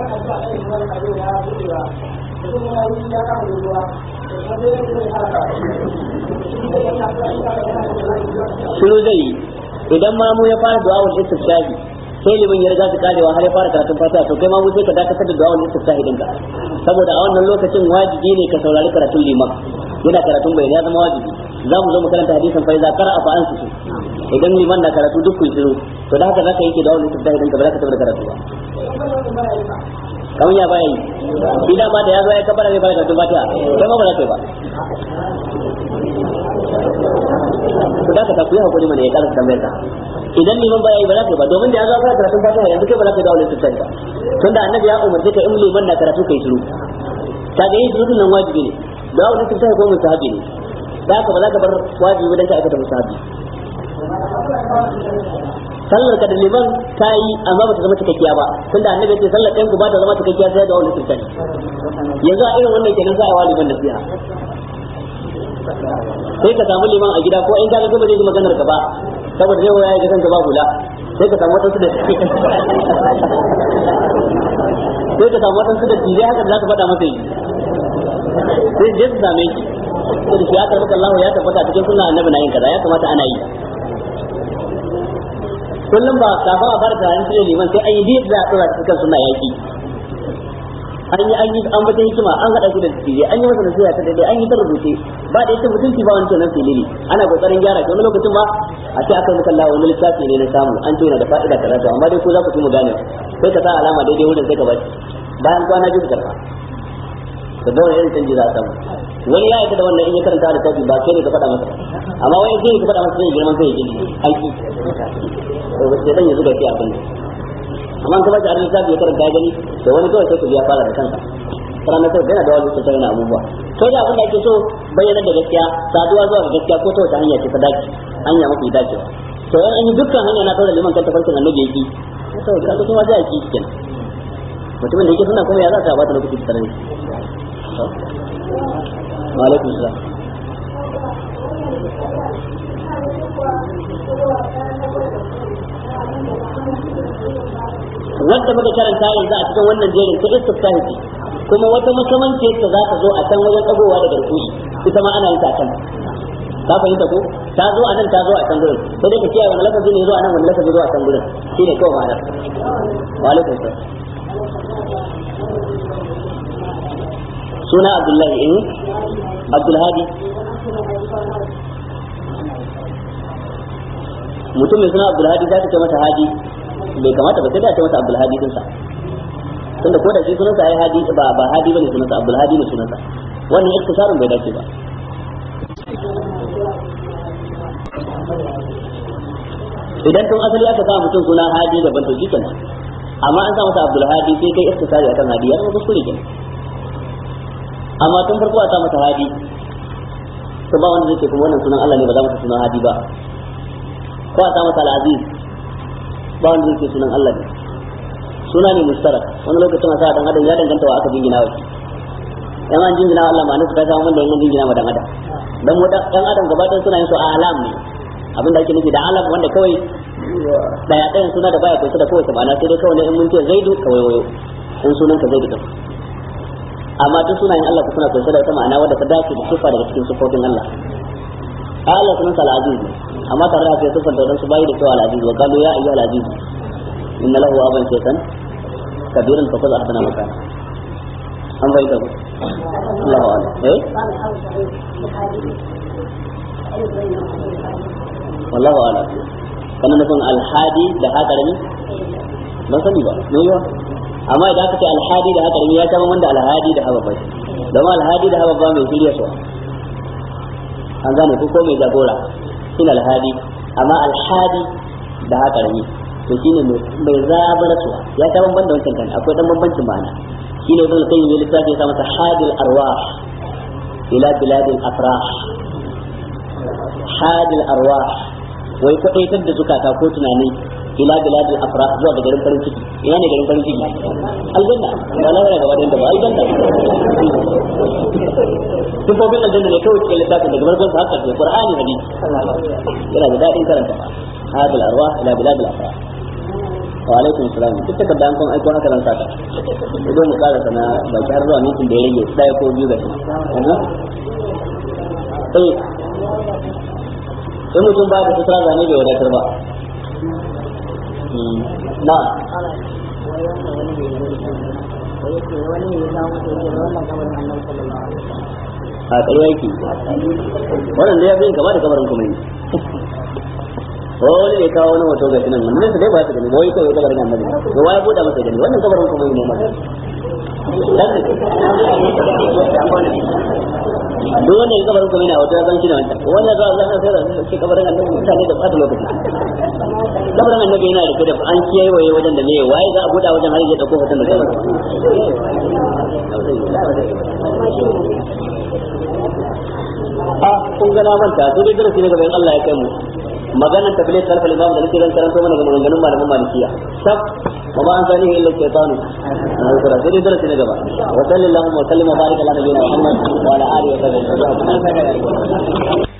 shiru zai yi idan ma mu ya fara du'a wal istifshahi sai liman ya riga su karewa har ya fara karatun fatiha to kai ma mu sai ka dakatar da du'a wal istifshahi dinka saboda a wannan lokacin wajibi ne ka saurari karatun liman yana karatun bai ya zama wajibi za mu zo mu karanta hadisin fa iza qara'a fa ansitu idan liman na karatu duk ku shiru to da haka zaka yanke du'a wal istifshahi dinka ba za ka tabbata karatu ba kamar ya baya yi shi dama da ya zo ya kabara zai fara karatun fatiha kai ma ba za ka yi ba to da ka ta kuyi hakuri mana ya karanta tambayar ka idan liman baya yi ba za ka yi ba domin da ya zo fara karatun fatiha yanzu kai ba za ka yi dawo littafin ka tunda annabi ya umarce ka in liman na karatu kai shiru ka ga yin shiru nan wajibi ne dawo littafin ko musahabi ne da haka ba za ka bar wajibi dan ka aikata musahabi sallar ka da liman ta yi amma ba ta zama cikakkiya ba tunda annabi ce sallar ɗan ku ba ta zama cikakkiya sai da wani littafin yanzu a irin wannan kenan za a wa liman nasiha sai ka samu liman a gida ko in ka ga ba zai ji maganar ka ba saboda zai waya ga kanka ba hula sai ka samu wadansu da sai ka samu wadansu da tije haka da za ka faɗa masa yi sai je su same shi ko da shi ya karɓi Allah ya tabbata cikin sunna annabi na yin kaza ya kamata ana yi kullum ba kafin a fara tunanin cire liman sai an yi biyar da a tsora cikin sunna yaki an yi an yi an bata hikima an haɗa shi da tije an yi masa nasiha ta daidai an yi ta rubuce ba da ita mutunci ba wancan nan filili ana kokarin gyara shi wani lokacin ba a ce aka muka Allah wani littafi ne na samu an ce yana da fa'ida kaza to amma dai ko za ku fi mu gane sai ka sa alama daidai wurin sai ka bashi bayan kwana biyu ka karba da dole irin canji za a samu wani ya aika da wannan in ya karanta da tafi ba kai ne ka faɗa masa amma wani sai ka faɗa masa sai girman sai ya gini aiki to sai dan ya zuga shi a kan amma kuma da arin zabi ya karanta ya gani da wani kawai sai ku ya fara da kanka kana na sai yana da wani sai yana abubuwa sai da abin da ake so bayyana da gaskiya saduwa zuwa ga gaskiya ko ta wata hanya ce ta dace hanya mafi dacewa to yan an yi dukkan hanya na kaura liman kan tafarkin annabi yake to kaga kuma za a ki kenan mutumin da yake suna kuma ya za ta bata lokaci tare wa alaikum salam wanda muka karanta yanzu a cikin wannan jerin ta istiftahi ce kuma wata makamanci ta za ta zo a can wajen tsagowa daga rukuni ita ma ana yin ta can ka fahimta ko ta zo a nan ta zo a can gurin sai dai ka kiyaye wani lafazi ne zo a nan wani lafazi zo a can gurin shine kawai ma'anar wa alaikum salam suna abdullahi eh abdulhadi mutum mai suna abdulhadi za ta ce masa hadi bai kamata ba sai da ce masa abdulhadi din sa tunda ko da shi sunansa ai hadi ba ba hadi bane sunansa abdulhadi ne sunansa wannan iktisarun bai dace ba idan tun asali aka sa mutum suna hadi daban to shikenan amma an sa masa abdulhadi sai kai iktisari akan hadi ya zama kuskure kenan amma tun farko a sa masa hadi to ba wanda zai ce kuma wannan sunan Allah ne ba za mu sunan hadi ba ko a sa masa al-aziz ba wanda zai ce sunan Allah ne suna ne mustarak wani lokacin a sa dan adam ya danganta wa aka jingina wa shi yan an jingina Allah ma nasu ta samu wanda yan jingina wa dan adam dan mu dan adam gaba ɗaya suna yin su alam ne abinda ake nufi da alam wanda kawai daya ɗayan suna da baya kusa da kowace ma'ana sai dai kawai ne in mun ce zaidu kawai wayo in sunan ka zaidu din amma duk sunayen Allah suna kunshe da wata ma'ana wadda ta dace da sifa daga cikin sifofin Allah Allah sunan sa al-aziz ne amma tare da sai sifar da su bayi da cewa al-aziz wa qalu ya ayyuhal aziz inna lahu aban shaytan kabiran fa khudh ahsana makan an bai da Allahu a'lam eh wallahu a'lam kana nufin al-hadi da hakarami ban sani ba me yawa amma idan aka ce alhadi da hakarami ya kama wanda alhadi da haba bai don alhadi da haba ba mai shirya su an gane ko mai jagora shi alhadi amma alhadi da hakarami to shi ne mai zabar su ya ta bamban da wancan kan akwai dan bambancin ma'ana shi ne ibn qayyim ya littafi ya sa masa hadil arwah ila biladil afrah hadil arwah wai kwadaitar da zukata ko tunani ila biladil afrah zuwa ga garin farin ciki ina ne garin farin ciki aljanna wala wala gaba da ba aljanna sifofin aljanna ne kawai cikin littafin daga farkon sa haka da qur'ani hadisi yana da dadin karanta hadil arwah ila biladil afrah wa alaikum salam duk ta kadda an kun aiko haka nan saka idan mu kara sana baki har zuwa mintin da ya rage daya ko biyu ga shi eh in mutum ba da sutura zane bai wadatar ba na a ƙarya yake wannan da ya fi kama da kamarin kuma yi wani ne kawo wani wato gashi nan wannan dai ba su gani wai kawai kabarin annabi to wai buɗa masa gani wannan kabarin kuma yi ne ma duk wanda ya kabarin kuma yana wato ya san shi da wancan wani ya zuwa zan sai da shi kabarin annabi mutane da ɓata lokaci kabarin annabi yana da kada an kiyaye wajen da ne waye za a buɗa wajen har ya dauko hoton da kabarin a kun ga na manta sai dai darasi ne gaban Allah ya kai mu maganar tablet kalfa imam da nake zan karanto mana ga maganganun malaman malikiya sab wa ma an sani illa shaytanu na kura sai dai darasi ne gaba wa sallallahu wa sallam wa baraka ala nabiyina muhammad wa ala alihi wa sahbihi